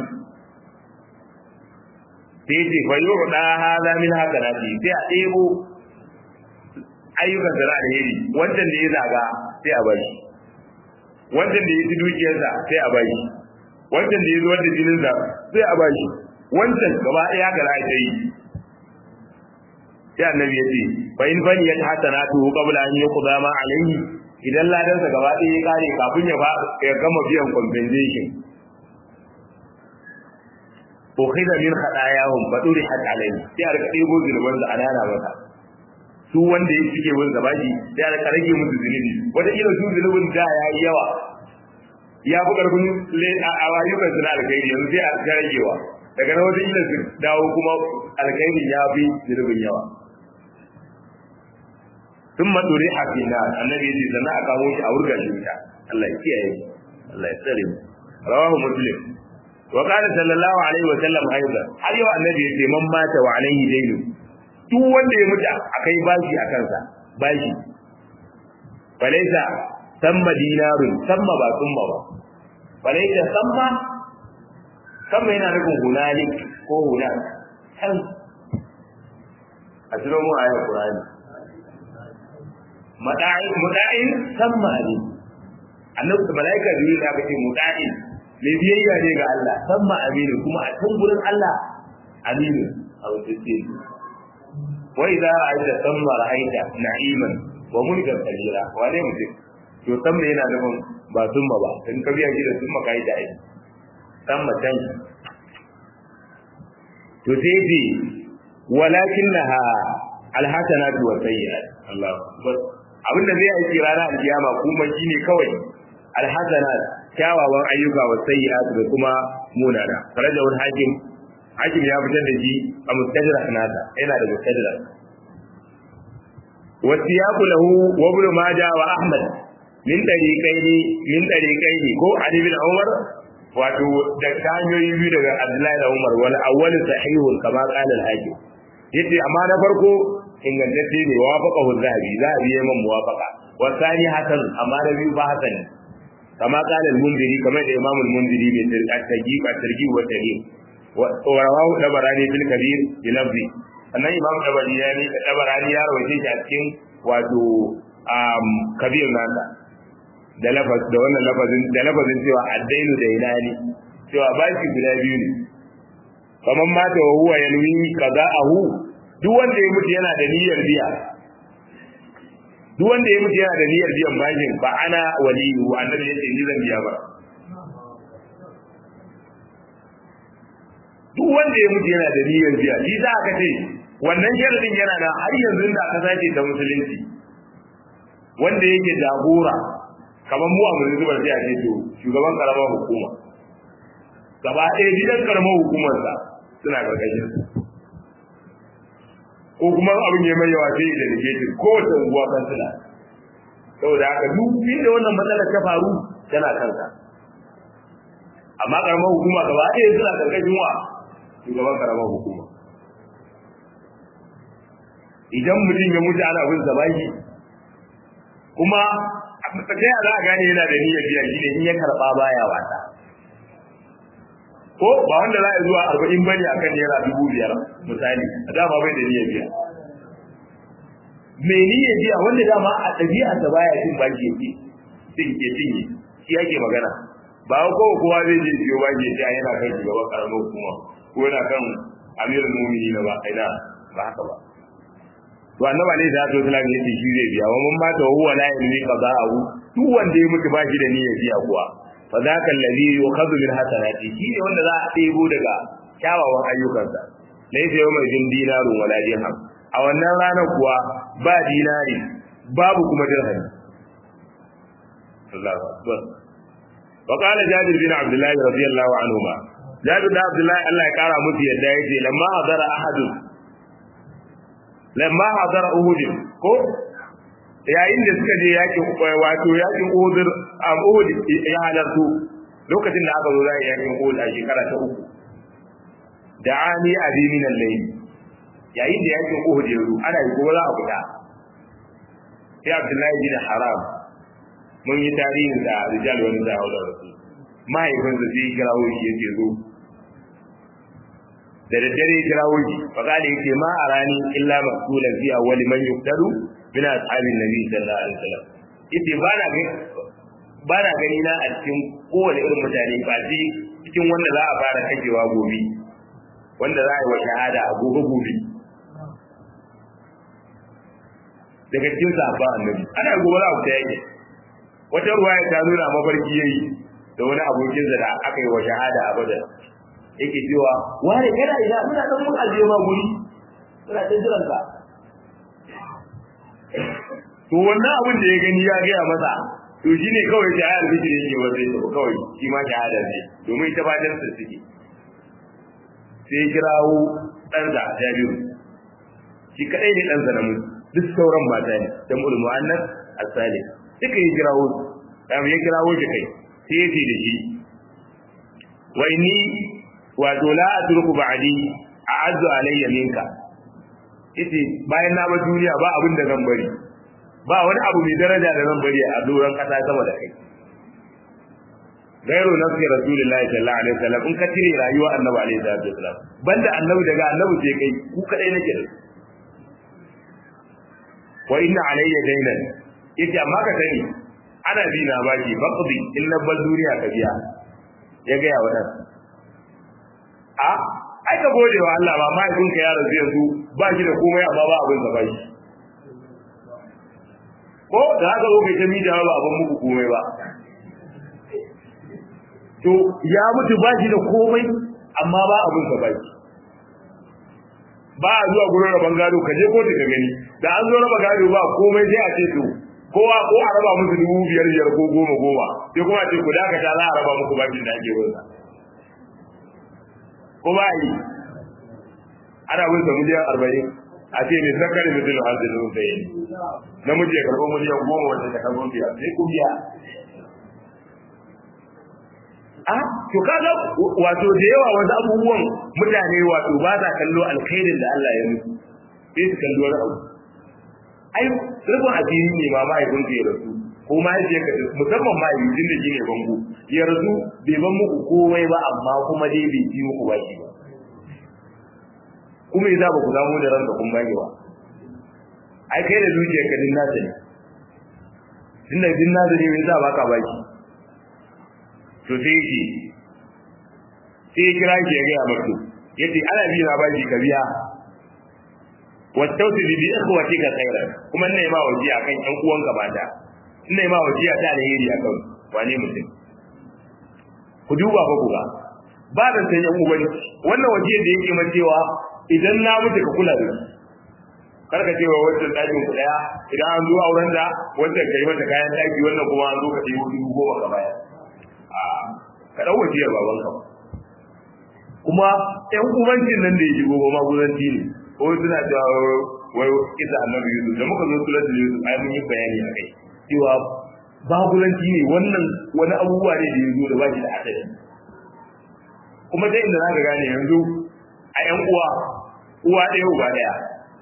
sai ce fa yu'da hada min hasanati sai a ɗebo ayyukan da alheri wancan da ya zaga sai a bari wancan da ya ci dukiyarsa sai a bashi wancan da ya zuwar da jininsa sai a bashi wancan gaba ɗaya ga za ta yi sai annabi ya ce fa in fani ya hasanatu qabla an yuqda ma alayhi idan ladansa gaba ɗaya ya kare kafin ya ya gama biyan compensation ukhidha min khadayahum fa durihat alayhi sai a rika ɗebo zulman da anana masa su wanda ya cike wani gabaji sai aka rage musu zunubi wata kila su zunubin da ya yi yawa ya fi karfin a rayukan su na alkhairi yanzu sai a ta ragewa daga na wata kila su dawo kuma alkhairi ya fi zunubin yawa sun matsuri a fina annabi ya ce sannan a kawo shi a wurga shi wuta Allah ya kiyaye Allah ya tsare mu rawahu muslim wa qala sallallahu alaihi wa sallam aidan har yau annabi ya ce man mata wa alaihi dainu duk wanda ya mutu akai bashi a kansa bashi falaisa samma dinarun samma ba summa ba falaisa samma samma yana nufin hunalik ko hunak kan a ciro mu ayar qur'ani mada'in muda'in samma ne annabi malaika biyu da aka ce muda'in mai biyayya ne ga Allah samma aminu kuma a can gurin Allah aminu a wajen وإذا رأيت ثم رأيت نعيما وملكا كبيرا wane mutum to san me yana nufin ba summa ba in ka biya shi da summa kai da ai san matan to sai ce walakinnaha alhasanatu wa sayyi'at Allahu akbar abin da zai aiki ranar alkiyama kuma shine kawai alhasanat kyawawan ayyuka wa sayyi'at da kuma munana farajawul hakim hakim ya fitar da shi a mustadrak nasa yana da mustadrak wa siyaqu lahu wa ibn majah wa ahmad min tariqaini min tariqaini ko ali bin umar wato da hanyoyi biyu daga abdullahi da umar wal awwal sahihun kama qala al hakim yace amma na farko ingantacce ne wafaqahu zahabi zahabi ya man muwafaqa wa thani hasan amma na biyu ba hasan kama qala al munziri kama da imam al munziri bi tarjih wa tarjih wa tarjih wa rawahu dabarani bil kabir bi lafzi annan imam dabarani dabarani ya rawaye shi a cikin wato kabir nasa da lafaz da wannan lafazin da lafazin cewa addainu da ilani cewa bashi guda biyu ne kaman mata wa huwa yanwi qada'ahu duk wanda ya mutu yana da niyyar biya duk wanda ya mutu yana da niyyar biyan bashin ba ana waliyu annabi yace ni zan biya ba duk wanda ya mutu yana da niyyar biya shi za ka ce wannan sharadin yana da har yanzu da aka sace ta musulunci wanda yake jagora kamar mu a mulki zubar sai a ce to shugaban karamar hukuma gaba ɗaya gidan karamar hukumarsa suna karkashin ko kuma abin ya mai yawa sai da dake ko wata unguwa kan suna saboda haka duk inda wannan matsalar ta faru tana kanka amma karamar hukuma gaba ɗaya suna karkashin wa shugaban karamar hukuma idan mutum ya mutu ana bin sa baki kuma ta yaya za a gane yana da niyyar biya shi ne in ya karɓa baya wata ko ba wanda za a zuwa arba'in bane akan naira dubu biyar misali a dama bai da niyyar biya mai niyyar biya wanda dama a ɗabi'arsa baya cin baki yake cin ke cinye shi yake magana ba ko kowa zai je siyo baki yake yana kan shugaban karamar hukuma ko yana kan amirul mu'minin ba ina ba haka ba to annabi alaihi salatu wasallam yace shi zai biya wa man mata huwa la ilmi qada'ahu duk wanda ya mutu bashi da niyyar biya kuwa fa zaka alladhi yukhadhu min hasanati shi ne wanda za a ɗebo daga kyawawan ayyukansa laysa yawma jin dinarun wala dirham a wannan ranar kuwa ba dinari babu kuma dirham Allahu akbar wa qala jabir bin abdullah radiyallahu anhuma jabir bin abdullah Allah ya kara musu yadda yace lamma hadara ahadun lamma hadara uhud ko yayin da suka je yakin wato yakin uhud am uhud ya halartu lokacin da aka zo za yakin uhud a shekara ta uku da'ani abi min al-layl yayin da yakin uhud ya zo ana yi gobe za a fita sai abdullahi bin haram mun yi tarihin da rijal wani da haula rasul mahaifinsa sai kirawo shi yace zo da daddare kirawo shi fa kale yake ma arani illa maqtulan fi awwal man yuqtalu min ashabin nabi sallallahu alaihi wasallam yace ba na gani ba na gani na a cikin kowane irin mutane ba sai cikin wanda za a fara kakewa gobe wanda za a yi wa shahada a gobe gobe daga cikin sahabban annabi ana gobe za a fita yake wata ruwaya ta nuna mafarki yayi da wani abokin da aka yi wa shahada a badar yake cewa ware kana ina muna dan mun ajiye ma guri muna ta jiran ka to wannan abin da ya gani ya gaya masa to shine kawai shahada da yake wa sai to kawai shi ma shahada ne domin ita ba dan suke sai ya kirawo dan da Jabiru shi kadai ne dan sa mutu duk sauran mata ne da mul muannas as-salih duka ya kirawo dan ya kirawo shi kai sai ya ce da shi wa inni wato la atruku ba'di a'azzu alayya minka ite bayan na ba duniya ba abin da zan bari ba wani abu mai daraja da zan bari a doron kasa sama da kai gairu nafsi rasulullahi sallallahu alaihi wasallam in ka tire rayuwa annabi alaihi salatu wasallam banda annabi daga annabi sai kai ku kadai nake da wa inna alayya daynan yace amma ka sani ana bi na baki baqdi in na bal duniya ka biya ya ga ya wadan a ai ka gode wa Allah ba mahaifin ka ya rasu yanzu ba shi da komai amma ba abin da ba shi ko da haka zo kai ta mija ba abin muku komai ba to ya mutu ba shi da komai amma ba abin da ba shi ba a zuwa gurin rabon gado ka je kotu ka gani da an zo raba gado ba komai sai a ce to kowa ko a raba musu dubu biyar biyar ko goma goma sai kuma ce ku dakata za a raba muku bakin da ake wunsa ko ba yi ana wunsa miliyan arba'in a ce ne zakari mutum da hanzu da wunsa yi namiji ya karɓo miliyan goma wanda ta karɓo biya sai ku biya a to kaga wato da yawa wasu abubuwan mutane wato ba sa kallo alkhairin da Allah ya musu sai su kallo wani abu ai rubun asiri ne ma mahaifin ya rasu ko mahaifiyar ka musamman mahaifin da shine bango ya rasu bai ban muku komai ba amma kuma dai bai ci muku baki ba kuma yasa ba ku samu da ranka kun baki ba ai kai da zuciyar ka din nasa ne tunda din nasa ne yasa baka baki to sai shi sai kira shi ya ga mutu yace ana bi na baki ka biya wattausi bi ikhwatika khairan kuma ina ma waje akan ƴan uwanka mata ina ma waje ta alheri akan wane mutum ku duba fa ku ga ba da san ƴan uwan wannan waje da yake man cewa idan na mutu ka kula da karka cewa wannan dakin ku daya idan an zo auren da wannan kai mata kayan daki wannan kuma an zo ka ɗebo dubu goma ka baya a ka dau wajiyar babanka kuma ƴan uwancin nan da ya shigo ba magudanci ne ko suna cewa wai kisa annabi Yusuf da muka zo suratul Yusuf ai mun yi bayani a kai cewa babulanci ne wannan wani abubuwa ne da ya zo da ba shi da asali kuma dai inda zaka gane yanzu a ƴan uwa uwa ɗaya uba ɗaya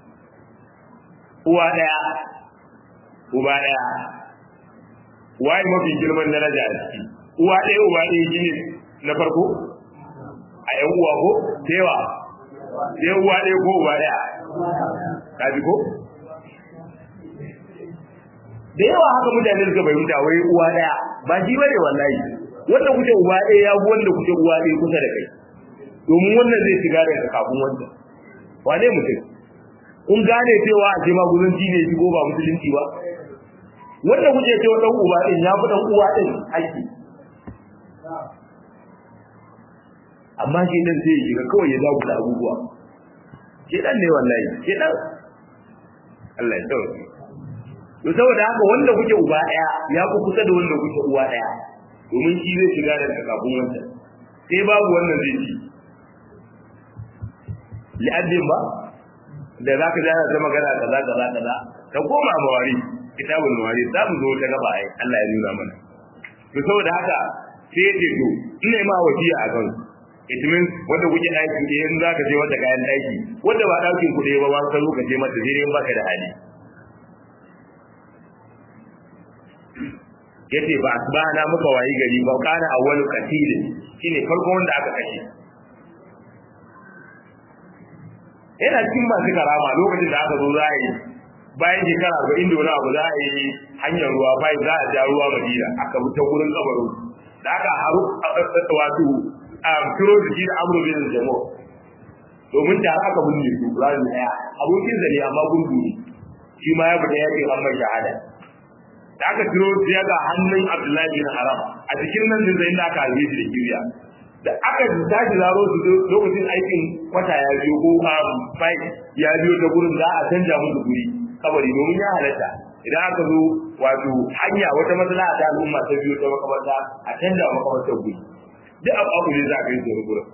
uwa ɗaya uba ɗaya waye mafi girman daraja a ciki uwa ɗaya uba ɗaya shine na farko a ƴan uwa ko tewa sai uwa ɗaya ko uwa ɗaya ka ji ko da yawa haka mutane suka fahimta wai uwa ɗaya ba shi bane wallahi wanda kuke uwa ɗaya ya wanda kuke uwa ɗaya kusa da kai domin wannan zai shiga daga kafin wanda wane mutum kun gane cewa a ce maguzanci ne shigo ba musulunci ba wanda kuke cewa dan uba ɗin ya fi dan uwa ɗin haƙƙi amma shi dan sai ya shiga kawai ya zagu da abubuwa shi dan ne wallahi shi dan Allah ya tsawo to saboda haka wanda kuke uba daya ya ku kusa da wanda kuke uwa daya domin shi zai shiga da kafin wanda sai babu wannan zai ci li'addin ba da zaka ji ana ta magana kaza kaza kaza ka koma mawari kitabul mawari za mu zo ta gaba ai Allah ya nuna mana to saboda haka sai ya ce to ina ma wasiya a kan it means wanda kuke daki da yanzu zaka je wata kayan daki wanda ba dakin ku ba ba ka zo ka je mata sai dai baka da hali yace ba asbana muka wayi gari ba kana awwalu qatil shine farko wanda aka kashe yana cikin masu karama lokacin da aka zo za a yi bayan shekara arba'in da wani abu za a yi hanyar ruwa bayan za a ja ruwa madina aka bi ta gurin kabarin da aka haru wato a kiro da shi da amru bin jamo domin da aka binne su rani daya abokin zane amma gundu ne shi ma ya fita yakin an mai shahada da aka kiro su ya ga hannun abdullahi bin haram a cikin nan da zai da aka harbe shi da kiriya da aka tashi zaro su lokacin aikin kwata ya biyo ko bai ya biyo ta gurin za a canja musu guri kabari domin ya halatta idan aka zo wato hanya wata matsala ta al'umma ta biyo ta makabarta a canja makabartar guri duk abu abu ne za a kai su wani gurin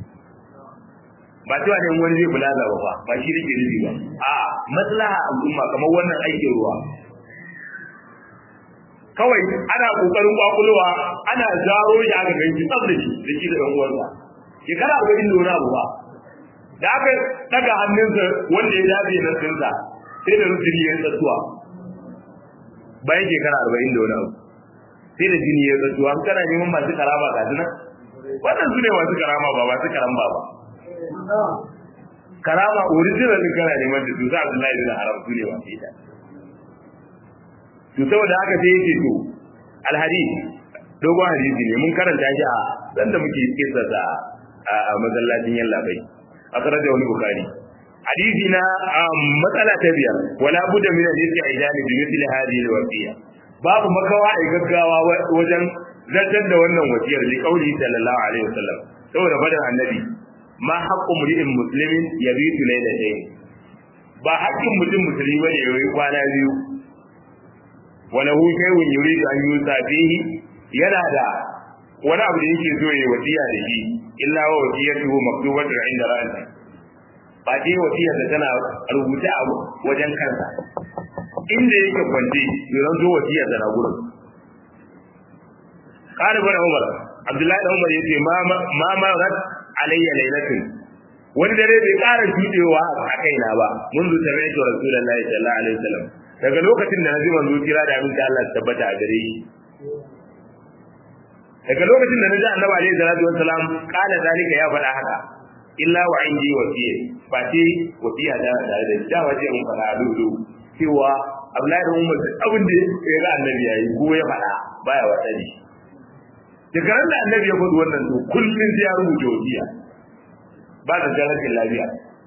ba cewa ne wani zai kula da ba ba shi rike nufi ba a maslaha al'umma kamar wannan aikin ruwa kawai ana kokarin kwakulowa ana zaro shi aka ganci tsab da shi da shi da ɗan uwansa shekara arba'in da wani abu ba da aka daga hannunsa wanda ya dace na tsinsa sai da jini ya tsatsuwa bayan shekara arba'in da wani abu sai da jini ya tsatsuwa an kana neman masu karama ga nan wannan su ne masu karama ba masu karamba ba karama original din kana neman da su sa Abdullahi bin Haram su ne masu ita to saboda haka sai yake to alhadith dogon hadisi ne mun karanta shi a dan da muke kisa da a masallacin yalla bai akhraja wani bukhari hadisi na matsala ta biyar wala budda min al-istidani bi mithli hadhihi al-wasiya babu makawa a gaggawa wajen zartar da wannan wasiyar li qauli sallallahu alaihi wasallam saboda fadan annabi ma haqqu mri'in muslimin yabitu laylatayn ba haƙƙin mutum musulmi bane yayi kwana biyu wa lahu shay'un yuridu an yusa fihi yana da wani abu da yake so ya wasiya da shi illa wa wasiyatuhu maktubatun inda ra'si ba dai wasiyar da tana rubuta a wajen kansa inda yake kwance yanzu zo wasiyar da na gurin قال ابن عمر عبد الله بن عمر yace ma ma ma rat alayya laylatin wani dare bai ƙara judewa a kaina ba mun zu tare da rasulullahi sallallahu alaihi wasallam daga lokacin da naji manzo kira da aminta Allah tabbata a gare shi daga lokacin da naji annabi alaihi salatu wasallam kana zalika ya faɗa haka illa wa indi wasiya ba ce wasiya da tare da da waje mun faɗa a dudu cewa Abdullahi da Umar abin da ya ga annabi yayi ko ya faɗa baya wasa ne daga ran da annabi ya faɗi wannan to kullun sai ya rubuta wasiya ba da jarabin lafiya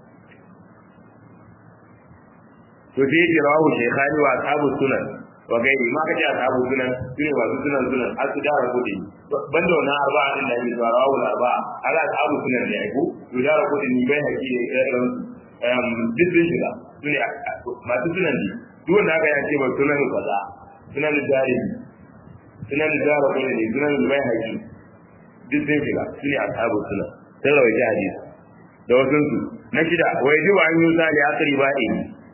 to sai ya rawu shaykhani wa ashabu sunan wa gairi ma kace ashabu sunan sune masu sunan sunan har su dara kudi banda wannan arba'a din da yake rawu arba'a ala ashabu sunan ne ko to dara kudi ni bai haƙi ne irin um diddin shiga sune masu sunan ne duk wanda aka yace ba sunan kaza sunan jari sunan dara kudi ne sunan bai haƙi diddin shiga sune ashabu sunan sai rawaita hadisi da wasu su na shida wai ji wa an yi sali akari ba'i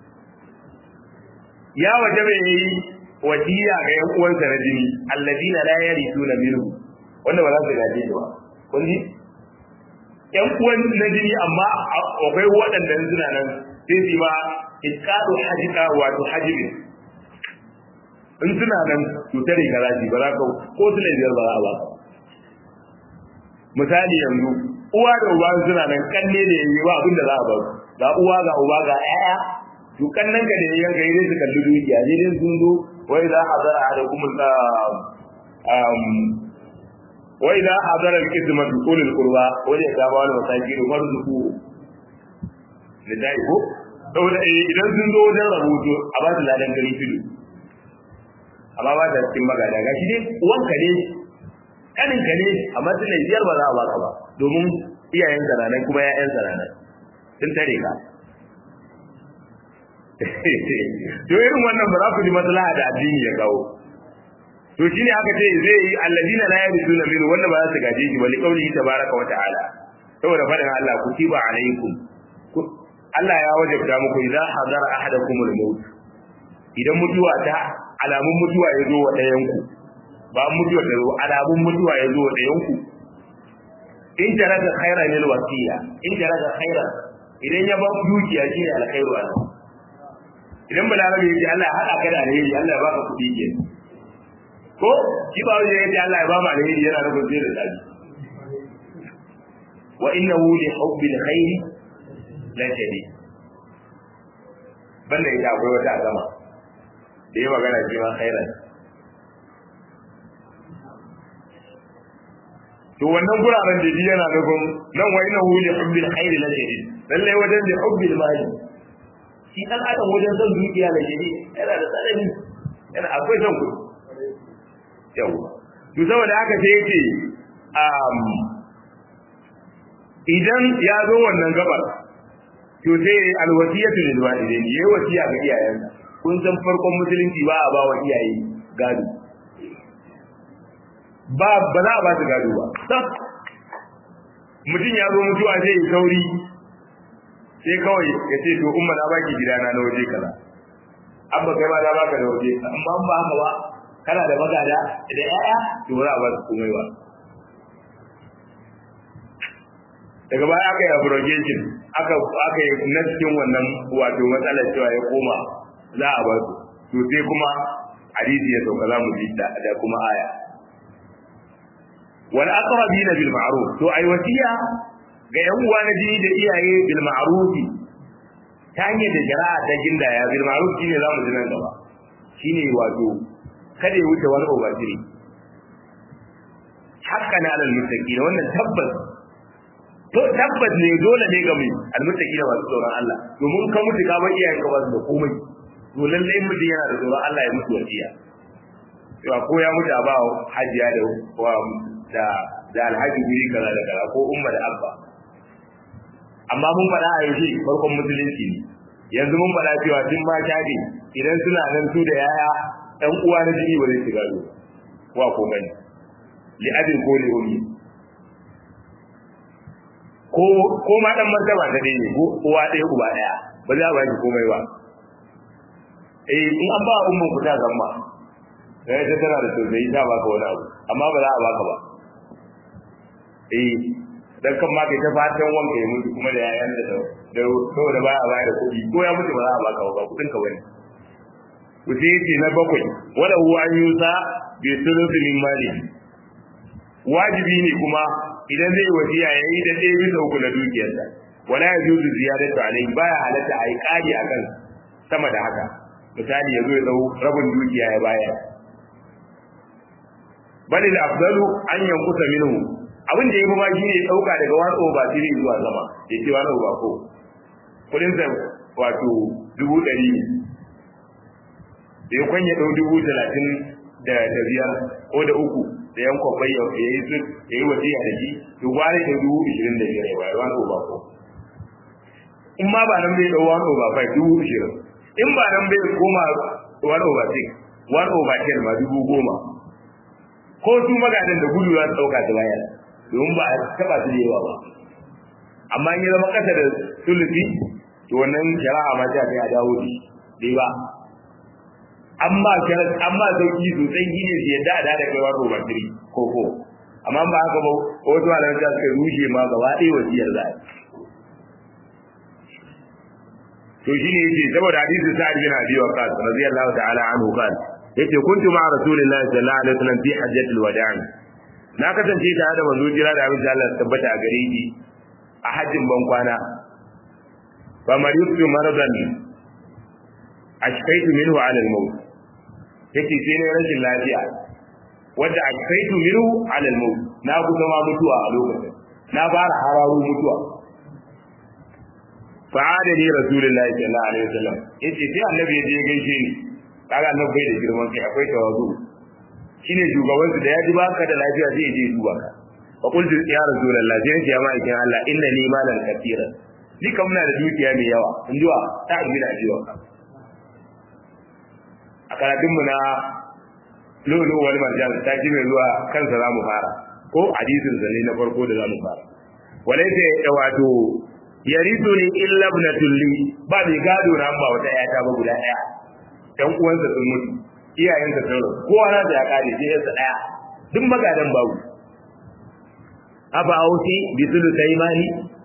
ya waje bai yi wasiya ga yan uwansa na jini alladina la yarithuna minhu wanda ba za su gaje shi ba kun ji yan uwan na jini amma akwai waɗanda suna nan sai su ma iskadu hajika wato hajibi in suna nan cutar da karaji ba za ka ko su ne biyar ba za a ba misali yanzu uwa da uba suna nan kanne da yayi ba abin da za a ba ga uwa ga uba ga ƴaƴa to kannan ka da yayin ga idan su kalli dukiya ne din sun zo wai za hadara alaikum um wai za hadara al-qisma bi qul al-qurba wani ya gaba wani masaki da marzuku da dai ko saboda idan sun zo wajen rahoto a ba su ladan gari fido amma ba da cikin magana ga shi dai uwanka ne kaninka ne amma tun biyar ba za a baka ba domin iyayen zananan kuma ya'yan zananan sun tare ka to irin wannan ba za ku ji maslaha da addini ya kawo to shine aka ce zai yi alladina la yarisuna min wanda ba za su gaje shi wali qawli tabaraka wa ta'ala saboda fadin Allah kutiba alaikum Allah ya wajabta muku idan hadara ahadakumul maut idan mutuwa ta alamun mutuwa ya zo wa ɗayan ku ba mutuwa ta zo alamun mutuwa ya zo wa ɗayan ku in jarada khairan lil wasiya in jarada khairan idan ya ba dukiya shine alkhairu ana idan balarabe yace Allah ya hada ka da alheri Allah ya baka kudi ke ko shi ba wani yace Allah ya ba mu alheri yana nufin zai da tsari wa innahu li hubbil khairi la shadid banda ita akwai wata azama da yi magana ce ma khairan to wannan guraren da ji yana nufin nan wa innahu li hubbil khairi la shadid lalle wajen li hubbil mali shi dan adam wajen son dukiya la shadid yana da tsanani yana akwai son kuɗi yau to saboda haka sai yake um idan ya zo wannan gabar to sai alwasiyatu lil walidain yayi wasiya ga iyayensa kun san farkon musulunci ba a ba wa iyaye gado ba ba za a ba su gado ba mutum ya zo mutuwa zai yi sauri sai kawai ya ce to umma na baki gidana na waje kaza abba kai ma na baka da waje amma ba haka ba kana da magada da yaya to ba za a ba su komai ba daga baya aka yi abrogation aka aka yi na cikin wannan wato matsalar cewa ya koma za a ba su to sai kuma hadisi ya sauka za mu ji da kuma aya wal aqrabina bil ma'ruf to ai wasiya ga yan uwa na jini da iyaye bil ma'ruf ta hanyar da jara'a ta gindaya bil ma'ruf shine za mu ji nan gaba shine wato kada ya wuce wani obasiri hakkan alal muttaqin wannan tabbas to tabbas ne dole ne ga mu almuttaqina masu tsoron Allah domin ka mutu ka bar iyayenka ba su da komai to lalle in mutum yana da tsoron Allah ya mutu wasiya to ko ya mutu a ba hajiya da da da alhaji guri kaza da kaza ko umma da abba amma mun faɗa a yanzu farkon musulunci ne yanzu mun faɗa cewa tun ma shaɗi idan suna nan su da yaya ɗan uwa na jini ba zai shiga gado wa ko gani li abin ko li ummi ko ko ma dan martaba ta dai ne ko uwa ɗaya uba ɗaya ba za a ba shi komai ba eh in an ba umman ku ta zama sai ta tana da tausayi ta baka wani abu amma ba za a baka ba eh dan kan ma kai ta fatan wanka ya mutu kuma da yayan da da saboda ba a bayar da kuɗi ko ya mutu ba za a baka ba kuɗin ka bane ku sai ce na bakwai wala huwa an yusa bi sulusi min mali wajibi ne kuma idan zai wasiya yayi da ɗaya bisa uku na dukiyarsa wala yajuzu ziyadatu alayhi baya halatta ai kari akan sama da haka misali yazo ya dau rabin dukiya ya bayar bal al afdalu an yankusa minhu abin da yafi ma shine dauka daga wani over three zuwa sama yace wani over ko kudin sa wato dubu ɗari ne da ya kwanye ɗau dubu talatin da biyar ko da uku da yan kwakwai ya yi su ya yi wasiya da shi to gware da dubu ishirin da biyar ya bayar wani over ko in ma ba nan bai ɗau wani over five dubu ishirin in ba nan bai koma one over six one over ten ma dubu goma ko su magadan da gudu za su ɗauka su bayar domin ba a taɓa su da yawa ba amma in ya zama ƙasa da sulufi to wannan shari'a ma ta kai a dawo da shi ba amma amma sauki sosai shi ne su yadda a da kai one over three ko ko amma ba haka ba wasu malamai ta suka rushe ma gaba ɗaya wasiyar za a to shi ne yake saboda hadisi sa'ad bin abi waqas radiyallahu ta'ala anhu kan yace kuntu ma rasulillahi sallallahu alaihi wasallam fi hajjatil wada'i na kasance tare da manzo jira da abin da Allah tabbata a gare ni a hajjin ban kwana fa maritu maradan ashkaitu minhu ala al-maut yace sai ne rashin lafiya wanda ashkaitu minhu ala al-maut na kusa ma mutuwa a lokacin na fara hararu mutuwa fa'ada ni rasulullahi sallallahu alaihi wasallam yace sai annabi ya je gaishe ni kaga annabi bai da girman kai akwai tawazu shine shugaban su da ya ji baka da lafiya sai ya je duba ka fa qultu ya rasulullahi sai ya ma ikin Allah inna ni malan katira ni kam na da dukiya mai yawa in jiwa ta amina jiwa a karatun mu na lulu wal marjan ta ji mai zuwa kansa za mu fara ko hadisin zane na farko da za mu fara walaita ya wato yarisu ni illa ibnatul li ba mai gado na ba wata yata ba guda daya dan uwansa sun mutu iyayensa sun rasu kowa na da ya kare sai yansa daya duk magadan babu aba ausi bi sulu taymani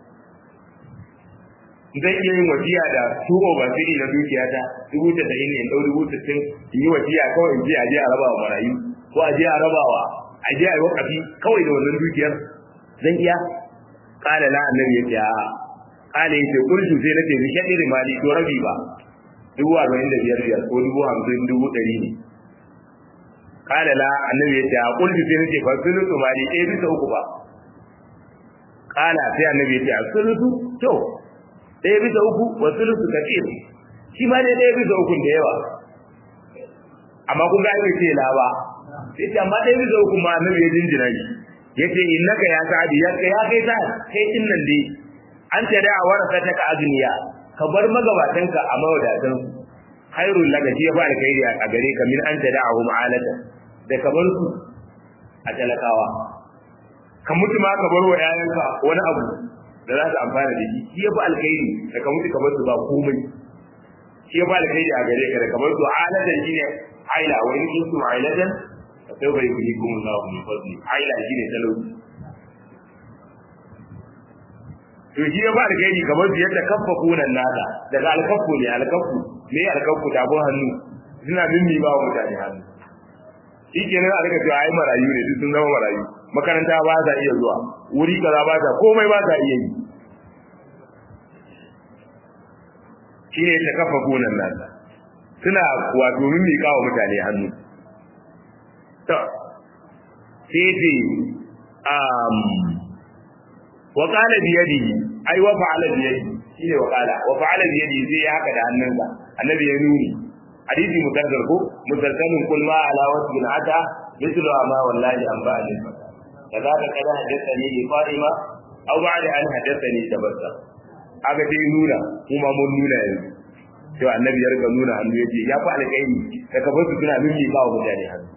zai iya yin wasiya da tubo ba siri na dukiyata dubu ta da ne dau dubu ta tin in yi wasiya kawai in je a je a raba wa marayu ko a je a raba wa a je a yi wakafi kawai da wannan dukiyar zan iya kala la annabi ya ce a'a kale yace kurju sai nace bi shadir mali to rabi ba dubu arba'in da biyar biyar ko dubu hamsin dubu ɗari ne kala la annabi yace a kurju sai nace fa sulutu mali ɗaya bisa uku ba kala sai annabi yace a sulutu to ɗaya bisa uku wa sulutu kafir shi ma dai ɗaya bisa uku da yawa amma kun ga ai ce la ba sai ce amma ɗaya bisa uku ma annabi ya jinjina shi yace innaka ya sa'adi ya kai ya kai ta kai din nan dai an tare a warasa ta agniya ka bar magabatanka a mawadatan khairul laka shi ba alkhairi a gare ka min an tare a hum alata da ka bar su a talakawa ka mutu ma ka bar wa yayanka wani abu da za su amfana da shi shi ba alkhairi da ka mutu ka bar su ba komai shi ba alkhairi a gare ka da ka bar su alatan shine aila wa in kuntum ailatan fa sawfa yuhyikum Allahu min fadli aila shine talauci to shi ya ba alkhairi kamar su yadda kaffa kunan nada daga alkaffu ne alkaffu ne alkaffu tabon hannu suna mimmi ba wa mutane hannu shi ke nan a rika cewa ai marayu ne duk sun zama marayu makaranta ba ta iya zuwa wuri kaza ba ta komai ba ta iya yi shi ne ta kafa kunan nada suna wato mimmi kawo mutane hannu to sai ce wa qala bi yadihi ai wa fa'ala bi yadihi shine wa qala wa fa'ala bi yadihi sai ya haka da hannunsa annabi ya nuni hadisi mutaddar ko mutaddamin kul ma ala wasbin ata mithlu ma wallahi an ba'al kaza ka kada hadathani li fatima aw ba'da an hadathani tabassa aga dai nuna kuma mun nuna yanzu to annabi ya riga nuna hannu yace ya fi alƙairi da ka bar su suna mimmi ba wa mutane hannu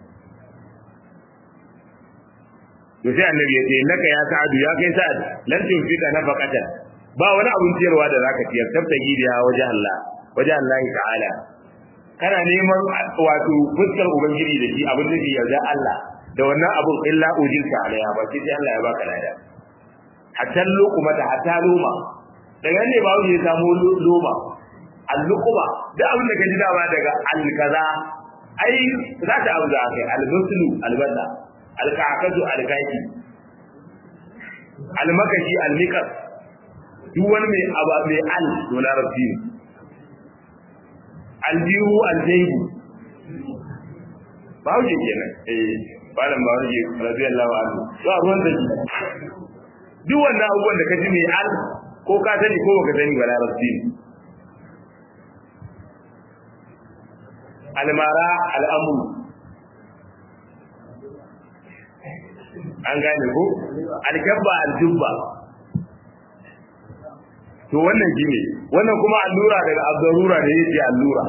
to sai annabi ya ce naka ya sa'adu ya kai sa'ad lan tunfika nafaqatan ba wani abun ciyarwa da zaka ciyar tabtagi da waje Allah waje Allah ta'ala kana neman wato fuskar ubangiji da shi abin da ke yarda Allah da wannan abun illa ujilka alaiha ba sai Allah ya baka lada hatta luquma ta hatta luma daga ne ba wuce samu luma al-luquma da abin da ka ji dama daga al-kaza ai za ta abu da kai al-muslu al-bada al-ka'katu al-kaki al-makashi al-miqas duk wani mai aba mai al to larabci ne aljihu aljaibu ba wuce kenan eh malam ba wuce radiyallahu anhu to a ruwan da duk wannan abubuwan da ka ji mai al ko ka sani ko baka sani ba larabci ne almara al'amru an gane ko alkabba aljubba to wannan shine wannan kuma allura daga abdarura da yake allura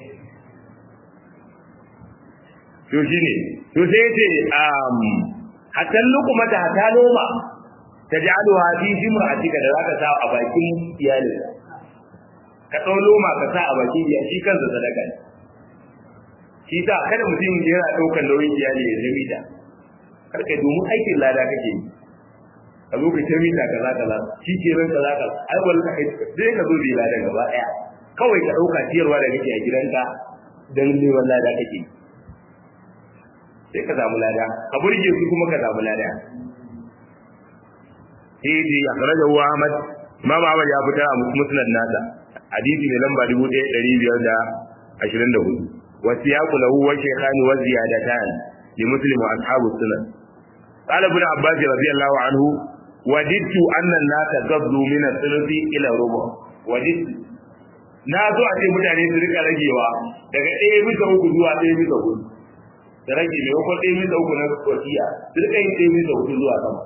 to shine to sai yace um hatta lukuma ta hata noma taj'aluha fi jimra'atika da zaka sa a bakin iyalin ka dau loma ka sa a bakin iyali shi kansa sadaka ne shi ta kada mutum yana daukan nauyin iyali ya zami da karka domin aikin lada kake yi a zo ka taimi ta kaza kaza shi ke ran kaza kaza ai wallahi sai ka zo da lada gaba daya kawai ka dauka ciyarwa da kake a gidanka dan neman lada kake sai ka samu lada ka burge su kuma ka samu lada sai dai ya fara da Ahmad Imam Ahmad ya fitar a musnad nasa hadisi ne lamba 1524 wa siyaqu lahu wa shaykhani wa ziyadatan li muslim wa ashabu sunan قال ابن عباس رضي الله عنه وددت أن الناس قبضوا من الثلث إلى الربع وددت na zo a ce mutane su rika ragewa daga ɗaya bisa uku zuwa ɗaya bisa hudu da rage maimakon ɗaya bisa uku na wasiya su rika yin ɗaya bisa hudu zuwa sama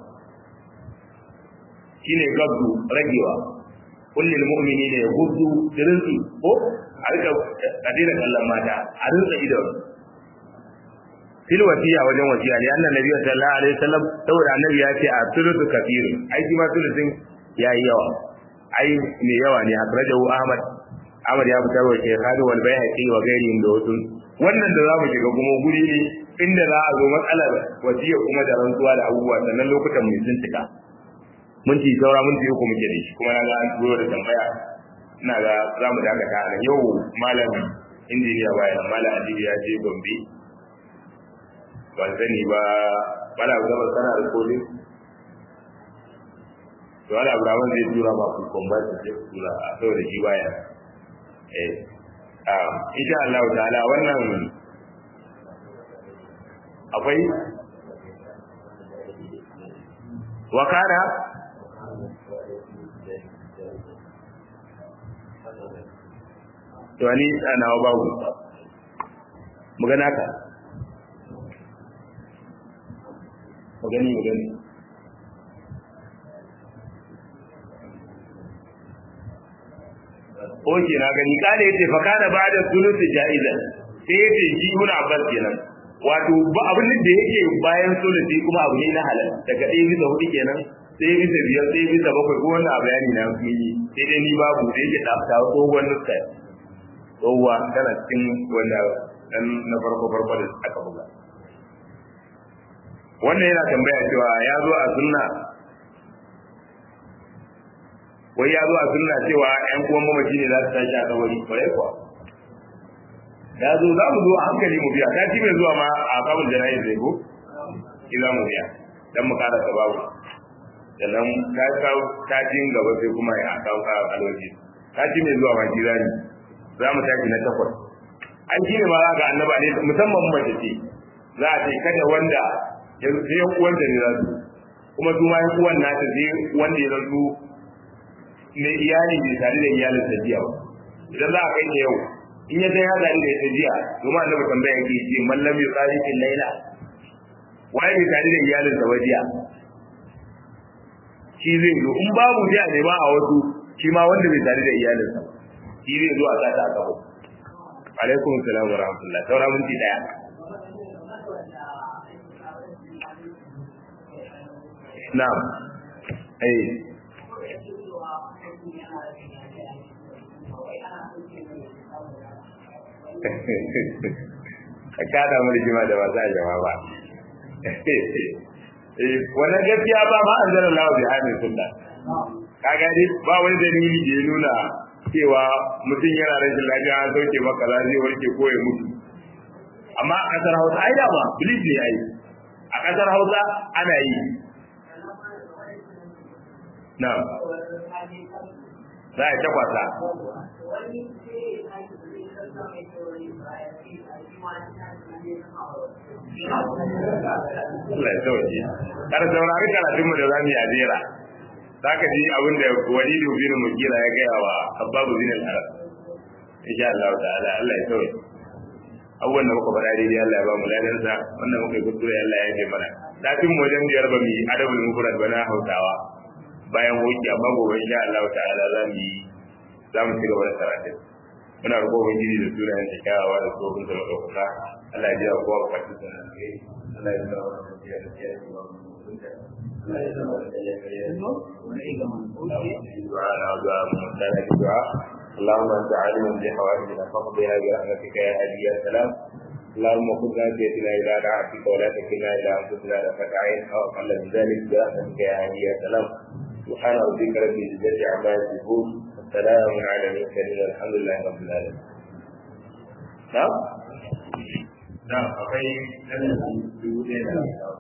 shine gabdu ragewa kullum mu'mini ne ya gudu rinsi ko a rika a daina kallon mata a rinsa idon fil wasiya wajen wasiya ne annabi nabi sallallahu alaihi wasallam saboda annabi ya ce a sulutu kafiru ai shi ma sulutun yayi yawa ai ne yawa ne akrajahu ahmad ahmad ya fitar wa shaykhani wal bayhaqi wa ghairihim da wasu wannan da zamu shiga kuma guri ne inda za a zo matsalar wasiya kuma da rantsuwa da abubuwa sannan lokutan mai sun cika mun ci saura mun ci uku muke da shi kuma na ga an turo da tambaya ina ga za mu dakata a yau malam injiniya bayan malam adibi ya je gombe ban sani ba bala gaba sana da kodin to wala abraman zai tura ba ku komba su je tura a saboda shi baya eh ah insha Allah ta'ala wannan akwai wakara to ni ana babu magana ka magani magani Oke na gani kada yace fa kana ba'da sulusi jaizan sai yace shi ibn Abbas kenan wato ba abin da yake bayan sulusi kuma abu ne na halal daga ɗaya bisa hudu kenan sai bisa biyar sai bisa bakwai ko wannan bayani na mun yi sai dai ni babu da yake da ta tsohuwar nuska tsohuwa tana cikin wanda dan na farko farko da aka buga wannan yana tambaya cewa ya zo a sunna wai ya zo a sunna cewa ƴan uwan mamaci ne za su tashi a kabari kwarai kuwa ya zo za mu zo a hankali mu biya ta mai zuwa ma a kabin janayi zai ko ki za mu biya dan mu kara sababu sannan ta kawo tajin gaba sai kuma ya kawo kawo alwaji taji mai zuwa ma jirani za mu tashi na takwas an shi ne ma za ga annaba ne musamman mace ce za a ce kada wanda yanzu sai yan uwan da ne za su kuma su ma yan uwan nata sai wanda ya zanto mai iyali bai tare da iyalin sa jiya ba idan za a kai ne yau in ya san ya tare da ita jiya domin annabi tambaya yake ce mallam ya tsari kin laila waye bai tare da iyalin sa ba jiya shi zai zo in babu jiya ne ba a wasu shi ma wanda bai tare da iyalin sa shi zai zo a sa ta a kafa alaikum salam wa rahmatullah saura minti daya na'am eh ka kada mu rigima da ba za a jama ba wannan gaskiya ba ma an zara lawa bi hannun sunna ka gani ba wani dalili da ya nuna cewa mutum yana rashin lafiya an sauke maka za zai warke ko ya mutu amma a kasar hausa ai da ba bilis ne ai a kasar hausa ana yi na za a takwasa Allah ya sauke. Kada saurari karatun mu da zamu yi a jera. Zaka ji abin da Walidu bin Mugira ya gaya wa Habbabu bin al-Arab. Insha Allah ta'ala Allah ya sauke. Abubuwan da muka faɗa daidai Allah ya ba mu ladansa, wannan muka yi kuskure Allah ya yi mana. Lafin mu wajen biyar ba mu yi adabul mufrad ba na Hausawa. Bayan hoki amma gobe insha Allah ta'ala za mu yi za mu ci gaba da karatun. muna roƙo ubangiji da sunayen ta kyawawa da tsohon da maɗaukaka Allah ya jiya kowa bukatun sa nan kai Allah ya zama da tafiya da kiyaye da babu mutunta Allah ya zama da kiyaye da kiyaye da du'a na du'a mun tsara da du'a اللهم انت عالم بحوائجنا فاقضها برحمتك يا هادي يا سلام اللهم خذ ناجيتنا الى طاعتك ولا تكلنا الى انفسنا طرفة عين او اقل من ذلك برحمتك يا هادي يا سلام سبحان ربك رب العزه عما يصفون سلام على المرسلين الحمد لله رب العالمين نعم نعم أخي